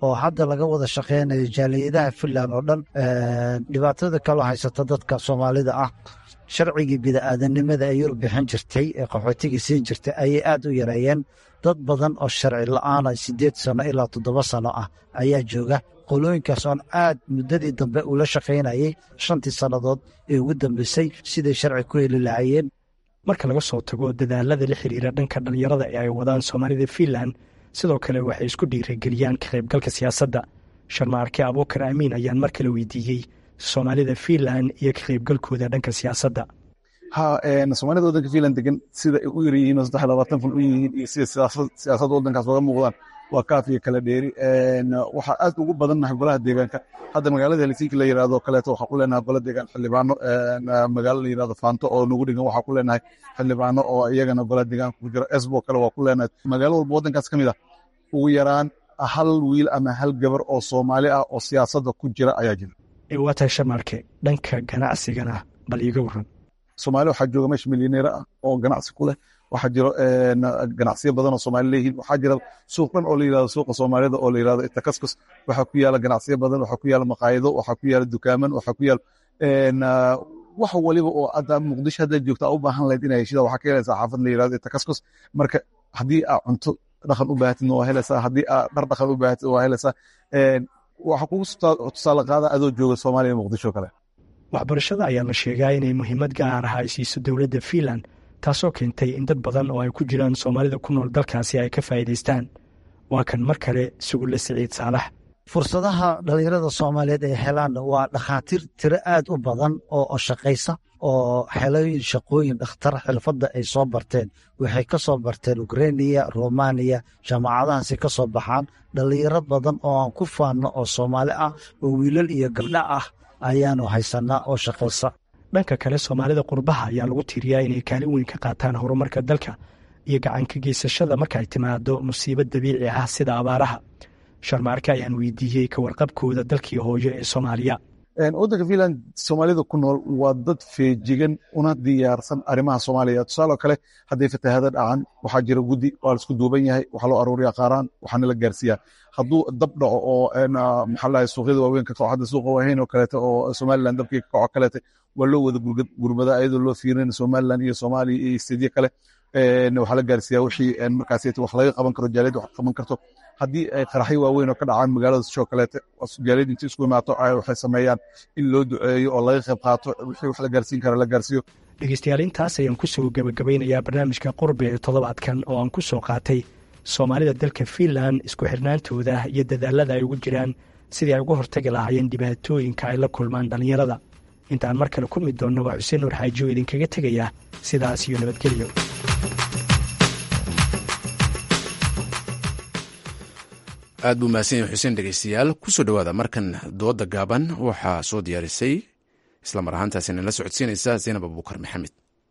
oo hadda laga wada shaqeynayo jaaliyadaha finland oo dhan dhibaatada kaloo haysata dadka soomaalida ah sharcigii bida'aadanimada ay yurub bixin jirtay ee qaxootiga siin jirtay ayay aad u yareeyeen dad badan oo sharci la'aana siddeed sano ilaa toddoba sano ah ayaa jooga qolooyinkaas oon aad muddadii dambe ula shaqaynayay shantii sannadood ee ugu dambeysay siday sharci ku heli lahaayeen marka laga soo tago dadaalada la xiriira dhanka dhallinyarada ee ay wadaan soomaalida fiinland sidoo kale waxay isku dhiirageliyaan ka qaybgalka siyaasadda sharmaarke abuukar amiin ayaan mar kale weydiiyey soomaalida fiinland iyo ka qaybgalkooda dhanka siyaasadda ha soomaalida waddanka fiinland degan sida ay u yar yihiin oo saddex labaatan fun u yihiin iyo sida siyaasadda waddankaas oga muuqdaan waa kaaf iyo kala dheeri waxaa aad ugu badannahay golaha deegaanka hadda magaalada helsinki la yirahdo kaleeto waxaa ku leenahay gola deegaan xildhibaano magaalo la yirahdo faanto oo nagu dhigan waxaa ku leenahay xildhibaano oo iyagana gola deegaanka ku jira esbo kale waa ku leenahay magaalo walba waddankaas ka mid ah ugu yaraan hal wiil ama hal gabar oo soomaali ah oo siyaasadda ku jira ayaa jira waa tahay shamarke dhanka ganacsigana bal iiga waran soomaali waxaa jooga meesha milyaneer ah oo ganacsi ku leh waxaa jiro ganacsiyo badan oo soomaali leeyihiin waxaa jira suuq dhan oo la yirahdo suuqa soomaalida oo la yirahdo itakaskus waxaa ku yaala ganacsiyo badan waxaa ku yaala maqaayido waxaa ku yaala dukaaman waxaa ku yaala wax waliba oo hadda muqdisho hadda joogta u baahan lahayd inay heshida waxaa ka helaysaa xaafad la yirahdo itakaskus marka haddii aa cunto dhaqan u baahatidna waa helaysaa haddii aa dhar dhaqan u baahatid waa helaysaa waxaa kugu tusaale qaada adoo jooga soomaaliya muqdisho kale waxbarashada ayaa la sheegaa inay muhiimad gaar ah ay siiso dowladda fiinland taasoo keentay in dad badan oo ay ku jiraan soomaalida ku nool dalkaasi ay ka faa'iidaystaan waa kan mar kale sugulle siciid saalax fursadaha dhallinyarada soomaaliyeed ay helaan waa dhakhaatiir tiro aad u badan oo shaqaysa oo xelooyin shaqooyin dhakhtar xilfadda ay soo barteen waxay ka soo barteen ukreniya romaniya jaamacadahaasi ka soo baxaan dhallinyaro badan oo aan ku faanno oo soomaali ah oo wiilal iyo gabdho ah ayaanu haysanaa oo shaqaysa dhanka kale soomaalida qurbaha ayaa lagu tiiriyaa inay kaalin weyn ka qaataan horumarka dalka iyo gacanka geysashada marka ay timaado musiibo dabiici ah sida abaaraha sharmaarke ayaan weydiiyey ka warqabkooda dalkii hooyo ee soomaaliya waddanka fiinland soomaalida ku nool waa dad feejigan una diyaarsan arrimaha soomaaliya tusaaloo kale hadday fatahaada dhacan waxaa jira guddi waa laisku duuban yahay waxaa loo aruuriyaa qaaraan waxaana la gaarsiiyaa hadduu dab dhaco oo maxaa lahay suuqyada waaweyn ka kaco hadda suuqa waahayn oo kaleete oo somaliland dabkii ka kaco kaleete waa loo wada gurmada iyadoo loo fiirin somaliland iyo soomaaliya iyo istedyo kale waxaa la gaarsiiyaa wixii markaas wax laga qaban karo jaaliyad wax qaban karto haddii ay qaraxyo waaweyn oo ka dhacaan magaalada shoo kaleete jaaliyad intii isku imaato waxay sameeyaan in loo duceeyo oo laga qayb qaato wixii wax la gaarsiin kara la gaarsiiyo dhegeystayaal intaas ayaan kusoo gebagabeynayaa barnaamijka qurbe ee toddobaadkan oo aan ku soo qaatay soomaalida dalka fiinland isku xirnaantooda iyo dadaalada ay ugu jiraan sidii ay uga hortagi lahaayeen dhibaatooyinka ay la kulmaan dhallinyarada intaan mar kale kulmi doonno waa xuseen nuur xaajiyo idinkaga tegaya sidaas iyo nabadgelyo aad buu mahadsan yahay xuseen dhegeystayaal kusoo dhowaada markan dooda gaaban waxaa soo diyaarisay isla mar ahaantaasina la socodsiinaysa zaynab abuukar maxamed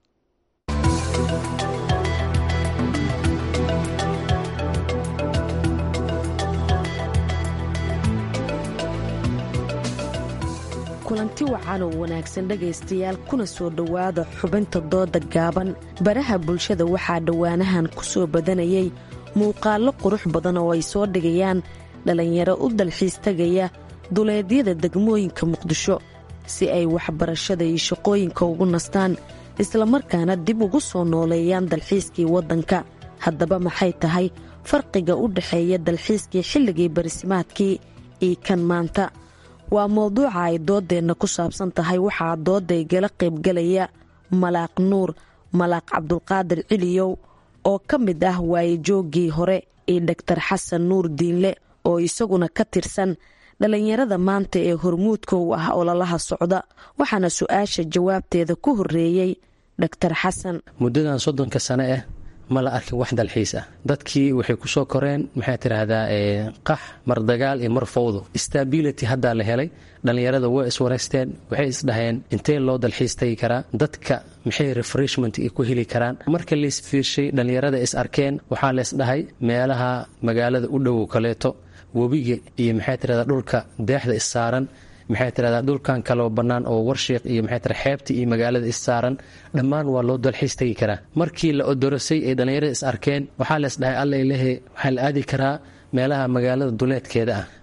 kulanti wacan oo wanaagsan dhegaystayaal kuna soo dhowaada xubinta dooda gaaban baraha bulshada waxaa dhowaanahan ku soo badanayay muuqaallo qurux badan oo ay soo dhigayaan dhallinyaro u dalxiis tegaya duleedyada degmooyinka muqdisho si ay waxbarashada iyo shaqooyinka ugu nastaan islamarkaana dib ugu soo nooleeyaan dalxiiskii waddanka haddaba maxay tahay farqiga u dhexeeya dalxiiskii xilligii barisimaadkii iyo kan maanta waa mowduuca ay dooddeenna ku saabsan tahay waxaa doodda igala qaybgalaya malaaq nuur malaaq cabdulqaadir ciliyow oo ka mid ah waayejooggii hore iyo dhaktar xasan nuur diinle oo isaguna ka tirsan dhallinyarada maanta ee hormuudka u ah ololaha socda waxaana su-aasha jawaabteeda ku horreeyey dhaktar xasan muddadan soddonka sane ah ma la arkin wax dalxiis ah dadkii waxay ku soo koreen maxaa tiraahdaa qax mar dagaal iyo mar fowdo stability haddaa la helay dhallinyarada way iswareysteen waxay isdhaheen intee loo dalxiis tagi karaa dadka maxay refreshment ku heli karaan marka laisfiirshay dhallinyarada is arkeen waxaa laysdhahay meelaha magaalada u dhowow kaleeto webiga iyo maxaa tirahdaa dhulka deexda issaaran maxay tirahdaa dhulkan kaloo bannaan oo warshiiq iyo maxay tira xeebta iyo magaalada issaaran dhammaan waa loo dalxiis tegi karaa markii la odorosay ay dhallinyarada is arkeen waxaa lees dhahay alla ilahe waxaa la aadi karaa meelaha magaalada duleedkeeda ah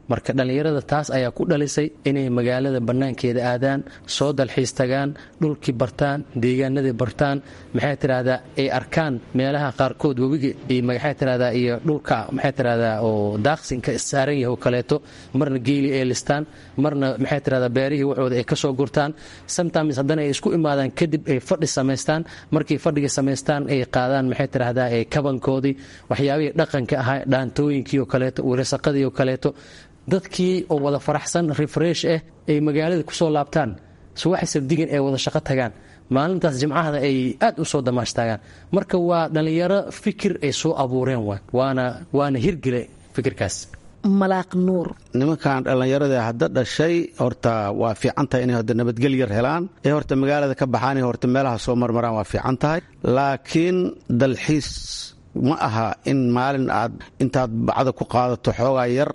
marka dhallinyarada taas ayaa ku dhalisay inay magaalada bannaankeeda aadaan soo dalxiis tagaan dhulkii bartaan deegaanadii bartaan maxay tidhahdaa ay arkaan meelaha qaarkood webiga iyo maxay tidhahdaa iyo dhulka maxay tidhahdaa oo daaqsinka saaran yahay oo kaleeto marna geeli ay listaan marna maxay tidhahdaa beerihii waxooda ay kasoo gurtaan sometimes haddana ay isku imaadaan kadib ay fadhi samaystaan markay fadhiga samaystaan ay qaadaan maxay tidhahdaa ee kabankoodii waxyaabihii dhaqanka ahaa dhaantooyinkii oo kaleeto wilasaqadii oo kaleeto dadkii oo wada faraxsan refresh ah ay magaalada kusoo laabtaan subaxi sabdigan ay wada shaqo tagaan maalintaas jimcahada ay aad u soo damaashtaagaan marka waa dhallinyaro fikir ay soo abuureen waana waana hirgele fikirkaas malaaq nuur nimankan dhallinyarada hadda dhashay horta waa fiican tahay inay horta nabadgel yar helaan ee horta magaalada ka baxaan horta meelaha soo marmaraan waa fiican tahay laakiin dalxiis ma aha in maalin aad intaad bacda ku qaadato xoogaa yar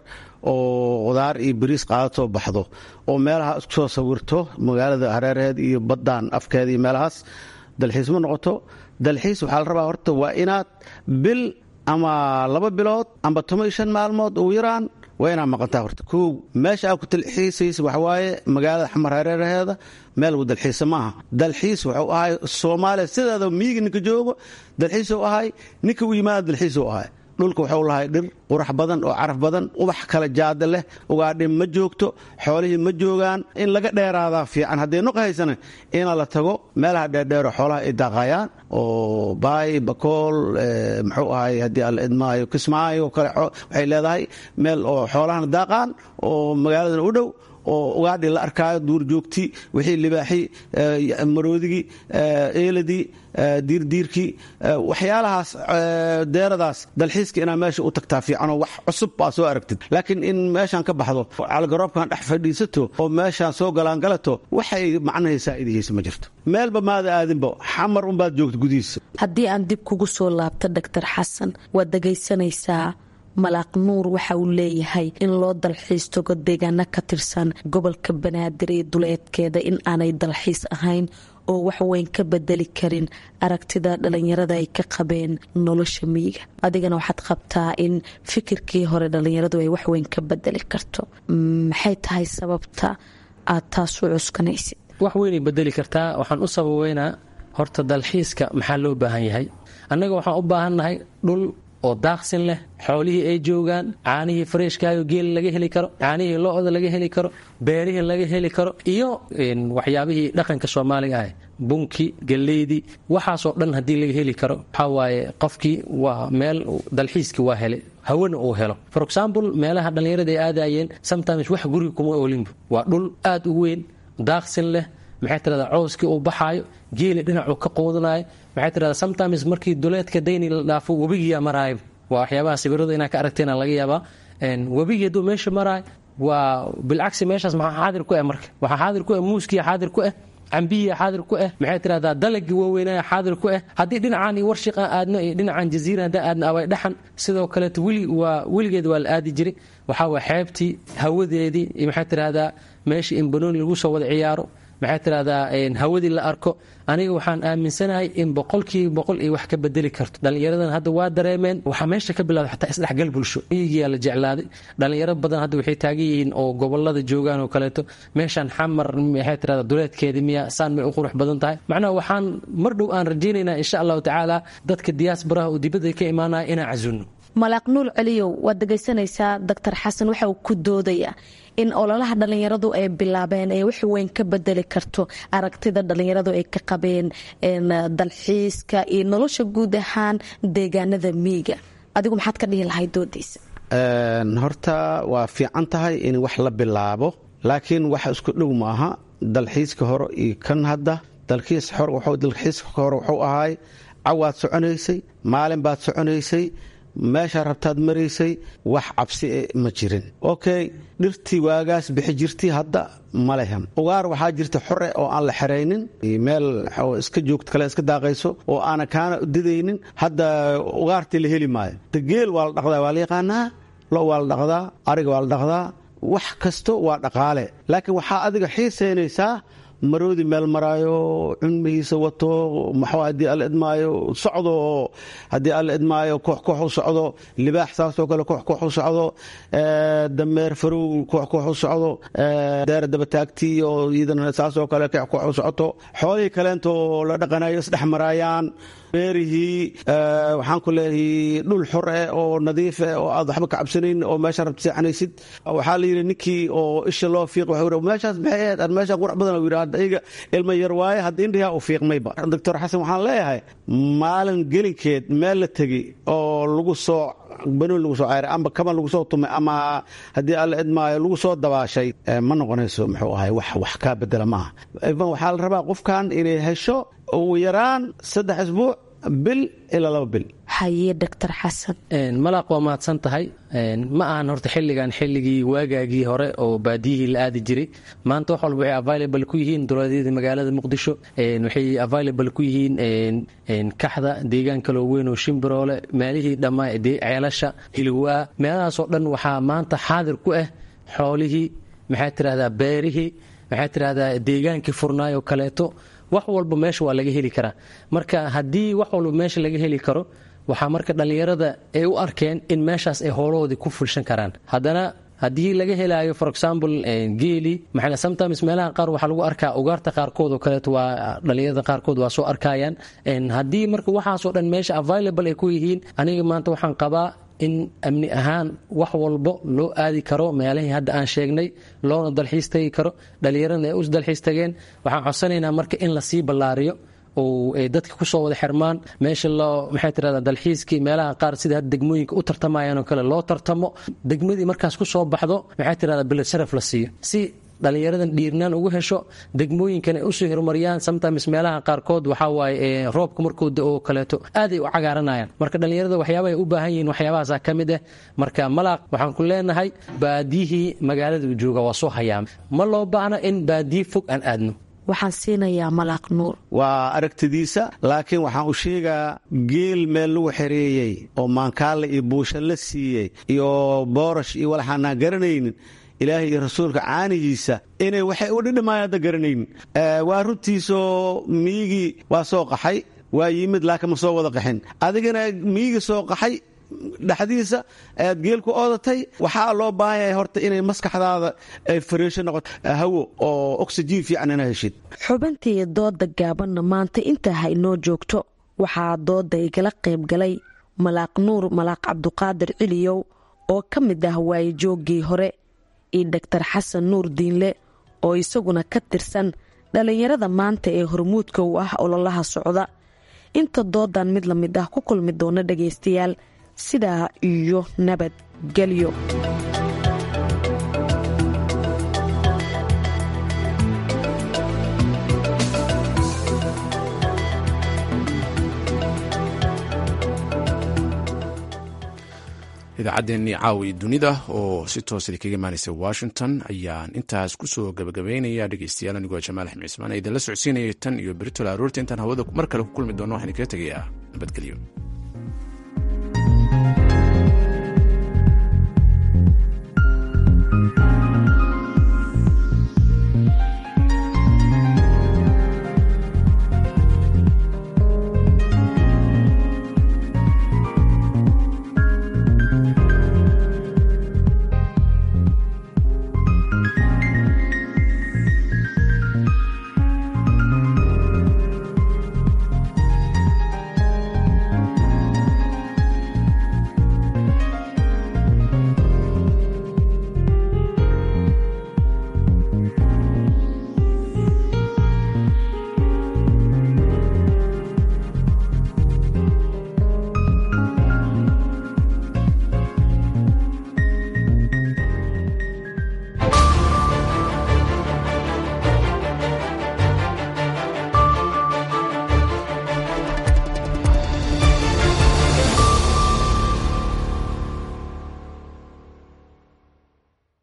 oo qudaar iyo bariis qaadatoo baxdo oo meelaha isku soo sawirto magaalada hareeraheed iyo baddaan afkeeda iyo meelahaas dalxiis ma noqoto dalxiis waxaa la rabaa horta waa inaad bil ama laba bilood amba toban iyo shan maalmood ugu yaraan waa inaad maqantaa horta kow meesha aad ku dalxiisaysa waxawaaye magaalada xamar hareeraheeda meel lagu dalxiisa maaha dalxiis wuxuu ahay soomaaliya sideeda miyiga ninka joogo dalxiisuu ahay ninka u yimaada dalxiisuu ahay dhulka waxuu lahay dhir qurax badan oo caraf badan ubax kala jaada leh ugaadhin ma joogto xoolihii ma joogaan in laga dheeraadaa fiican haddii nuq haysana ina la tago meelaha dheerdheero xoolaha ay daaqayaan oo baay bakool muxuu ahay haddii alla idmaayo kismaayo kale waxay leedahay meel oo xoolahana daaqaan oo magaaladan u dhow oo ugaadhi la arkaayo duurjoogti wixii libaaxi maroodigii eeladii diirdiirkii waxyaalahaas deeradaas dalxiiska inaa meesha u tagtaa fiicanoo wax cusub baa soo aragtid laakiin in meeshaan ka baxdo calgaroobkan dhex fadhiisato oo meeshaan soo galaangalato waxay macnahay saa'idihaysa ma jirto meelba maada aadinba xamar unbaad joogta gudihiisa haddii aan dib kugu soo laabto doctor xasan waad dhegaysanaysaa malaaq nuur waxa uu leeyahay in loo dalxiis tago deegaano ka tirsan gobolka banaadir iyo duleedkeeda in aanay dalxiis ahayn oo wax weyn ka bedeli karin aragtida dhalinyarada ay ka qabeen nolosha miyiga adigana waxaad qabtaa in fikirkii hore dhalinyaradu ay waxweyn ka bedeli karto maxay tahay sababta aad taas u cuskanaysid wax weynay bedeli kartaa waxaan u sababeynaa horta dalxiiska maxaa loo baahan yahay annaga waxaan u baahannahay dhul oo daaqsin leh xoolihii ay joogaan caanihii fareeshkaayo geela laga heli karo caanihii lo-da laga heli karo beerihii laga heli karo iyo waxyaabihii dhaqanka soomaaliga ah bunki galeydii waxaasoo dhan haddii laga heli karo waxaa waaye qofkii waa meel dalxiiskii waa helay hawana uu helo for example meelaha dhallinyarada ay aadayeen sometimes wax guriga kuma oolinbu waa dhul aad u weyn daaqsin leh maxay tirahdaa cowskii uu baxaayo geeli dhinacuu ka quudanayo maxay tirahdaa sometimes markii duleedka dayni la dhaafo webigiyaa maraayo waa waxyaabaha sawirada inaa ka aragteena laga yaabaa webigii hadduu meesha maraayo waa bilcagsi meeshaas maxaa xaadir ku ah marka waxaa xaadir ku ah muuskiya xaadir ku ah cambiya xaadir ku ah maxay tirahdaa dalagii waaweynaya xaadir ku ah haddii dhinacaan iyo warshiq aan aadno iyo dhinacan jaziira haddaan aadno away dhaxan sidoo kaleeto weli waa weligeed waa la aadi jiray waxaa waa xeebtii hawadeedii iyo maxay tirahdaa meeshii in banooni lagu soo wada ciyaaro maxay tirahdaa hawadii la arko aniga waxaan aaminsanahay in boqolkiiba boqol ay wax ka bedeli karto dhallinyaradan hadda waa dareemeen waxaa meesha ka bilowda xataa isdhexgal bulsho miyigiyaa la jeclaaday dhallinyaro badan hadda waxay taagan yihiin oo gobolada joogaan oo kaleeto meeshaan xamar maxay tirahdaa duleedkeedii miya saan may u qurux badan tahay macnaha waxaan mar dhow aan rajaynaynaa insha allahu tacaala dadka diyaasbaraha oo dibadda ka imaanaya inaan casuno malaaq nuur celiyow waad dhegaysanaysaa doctor xasan waxa uu ku doodayaa in ololaha dhallinyaradu ay bilaabeen ee wax weyn ka bedeli karto aragtida dhallinyaradu ay ka qabeen dalxiiska iyo nolosha guud ahaan deegaanada miiga adigu maxaad ka dhihi lahay doodiisa horta waa fiican tahay in wax la bilaabo laakiin wax isku dhow maaha dalxiiska hore iyo kan hadda dalxiiska hore wuxuu ahaay cawaad soconaysay maalin baad soconaysay meeshaa rabtaad maraysay wax cabsi ma jirin okay dhirtii waagaas bixi jirtay hadda ma lehan ugaar waxaa jirta xore oo aan la xeraynin meel iska joogto kale iska daaqayso oo aana kaana didaynin hadda ugaartii la heli maayo geel waa la dhaqdaa waa la yaqaanaa lo waa la dhaqdaa ariga waa la dhaqdaa wax kasto waa dhaqaale laakiin waxaa adiga xiisaynaysaa maroodi meel maraayo cunmihiisa wato maxuu haddii alla idmaayo socdo oo haddii alla idmaayo koox koox u socdo libaax saasoo kale koox koox u socdo dameer farow koox koox u socdo deera dabataagtii oo iyadana saasoo kale koox koox u socoto xoolihii kaleento la dhaqanayo isdhex maraayaan beerihii waxaan ku leeyahay dhul xor eh oo nadiif eh oo aad waxba ka cabsanayn oo meesha rabta seexanaysid waxaa la yidhi ninkii oo isha loo fiiq wuxuu yidhi meeshaas maxay ahayd aan meeshaan qurax badan uu yidhi hadda iyaga ilma yar waaye hadda indhihaa u fiiqmayba doctor xasan waxaan leeyahay maalin gelinkeed meel la tegi oo lagu soo banoon lagu soo ceyray amba kaban lagu soo tumay ama haddii alla idmaayo lagu soo dabaashay ma noqonayso muxuu ahay wax wax kaa bedela ma aha ivan waxaa la rabaa qofkan inay hesho ugu yaraan saddex isbuuc bil ilaa laba bil haye doctor xasan malaaq waa mahadsan tahay ma ahan horta xilligan xilligii waagaagii hore oo baadiyihii la aadi jiray maanta wax walba waxay available ku yihiin dowladyada magaalada muqdisho waxay available ku yihiin kaxda deegaan kaloo weyn oo shimbiroole meelihii dhammaa ceelasha hilwaa meelahaasoo dhan waxaa maanta xaadir ku ah xoolihii maxaa tirahdaa beerihii maxaa tirahdaa deegaankii furnaayoo kaleeto wax walba meesha waa laga heli karaa marka haddii wax walba meesha laga heli karo waxaa marka dhallinyarada ay u arkeen in meeshaas ay howlahoodii ku fulshan karaan haddana haddii laga helaayo for example geeli maxaa sometimes meelaha qaar waxaa lagu arkaa ugaarta qaarkood oo kaleeto waa dhallinyarada qaarkood waa soo arkayaan haddii marka waxaasoo dhan meesha available ay ku yihiin aniga maanta waxaan qabaa in amni ahaan wax walbo loo aadi karo meelahii hadda aan sheegnay loona dalxiis tagi karo dhallinyaradna ay u dalxiis tageen waxaan codsanaynaa marka in lasii ballaariyo oo ay dadka kusoo wada xirmaan meesha loo maxay tirahdaa dalxiiskii meelaha qaar sida hadda degmooyinka u tartamayaan oo kale loo tartamo degmadii markaas ku soo baxdo maxay tirahdaa bilad sharaf la siiyo si dhallinyaradan dhiirnaan ugu hesho degmooyinkan ay usoo horumariyaan sometimes meelaha qaarkood waxaa waaye roobka markuu da-oo kaleeto aaday u cagaaranayaan marka dhallinyarada waxyaaba ay u baahan yihiin waxyaabahaasa ka mid ah marka malaaq waxaan ku leenahay baadiyihii magaalada uu jooga waa soo hayaama ma loo baahno in baadiyi fog aan aadno waxaan siinayaa malaaq nuur waa aragtidiisa laakiin waxaan u sheegaa geel meel lagu xereeyey oo maankaale iyo buusha la siiyey iyo boorash iyo walaxaanaan garanaynin ilaahay iyo rasuulka caanigiisa inay waxay u dhidhimaayaan hadda garanaynin waa runtiisoo miyigii waa soo qaxay waa yimid laakiin ma soo wada qaxin adigana miyigii soo qaxay dhexdiisa aad geel ku oodatay waxaa loo baahan yahay horta inay maskaxdaada ay fariisho noqoto hawo oo oxygen fiican ina heshid xubintii dooda gaabanna maanta intaa ha inoo joogto waxaa dooda igala qayb galay malaaq nuur malaaq cabduqaadir ciliyow oo ka mid ah waayejooggii hore iyo doctor xasan nuur diinle oo isaguna ka tirsan dhallinyarada maanta ee hormuudka u ah ololaha socda inta doodan mid la mid ah ku kulmi doona dhagaystayaal sidaa iyo nabadgelyo idaacaddeenii caawi dunida oo si toos idinkaga imaanaysa washington ayaan intaas kusoo gabagabaynaya dhegeystayaal anigoo jamaal axmed cismaan ee idinla socodsiinaya tan iyo beritol aroorta intaan hawada mar kale ku kulmi doono waxaan idinkaga tegayaa nabadgelyo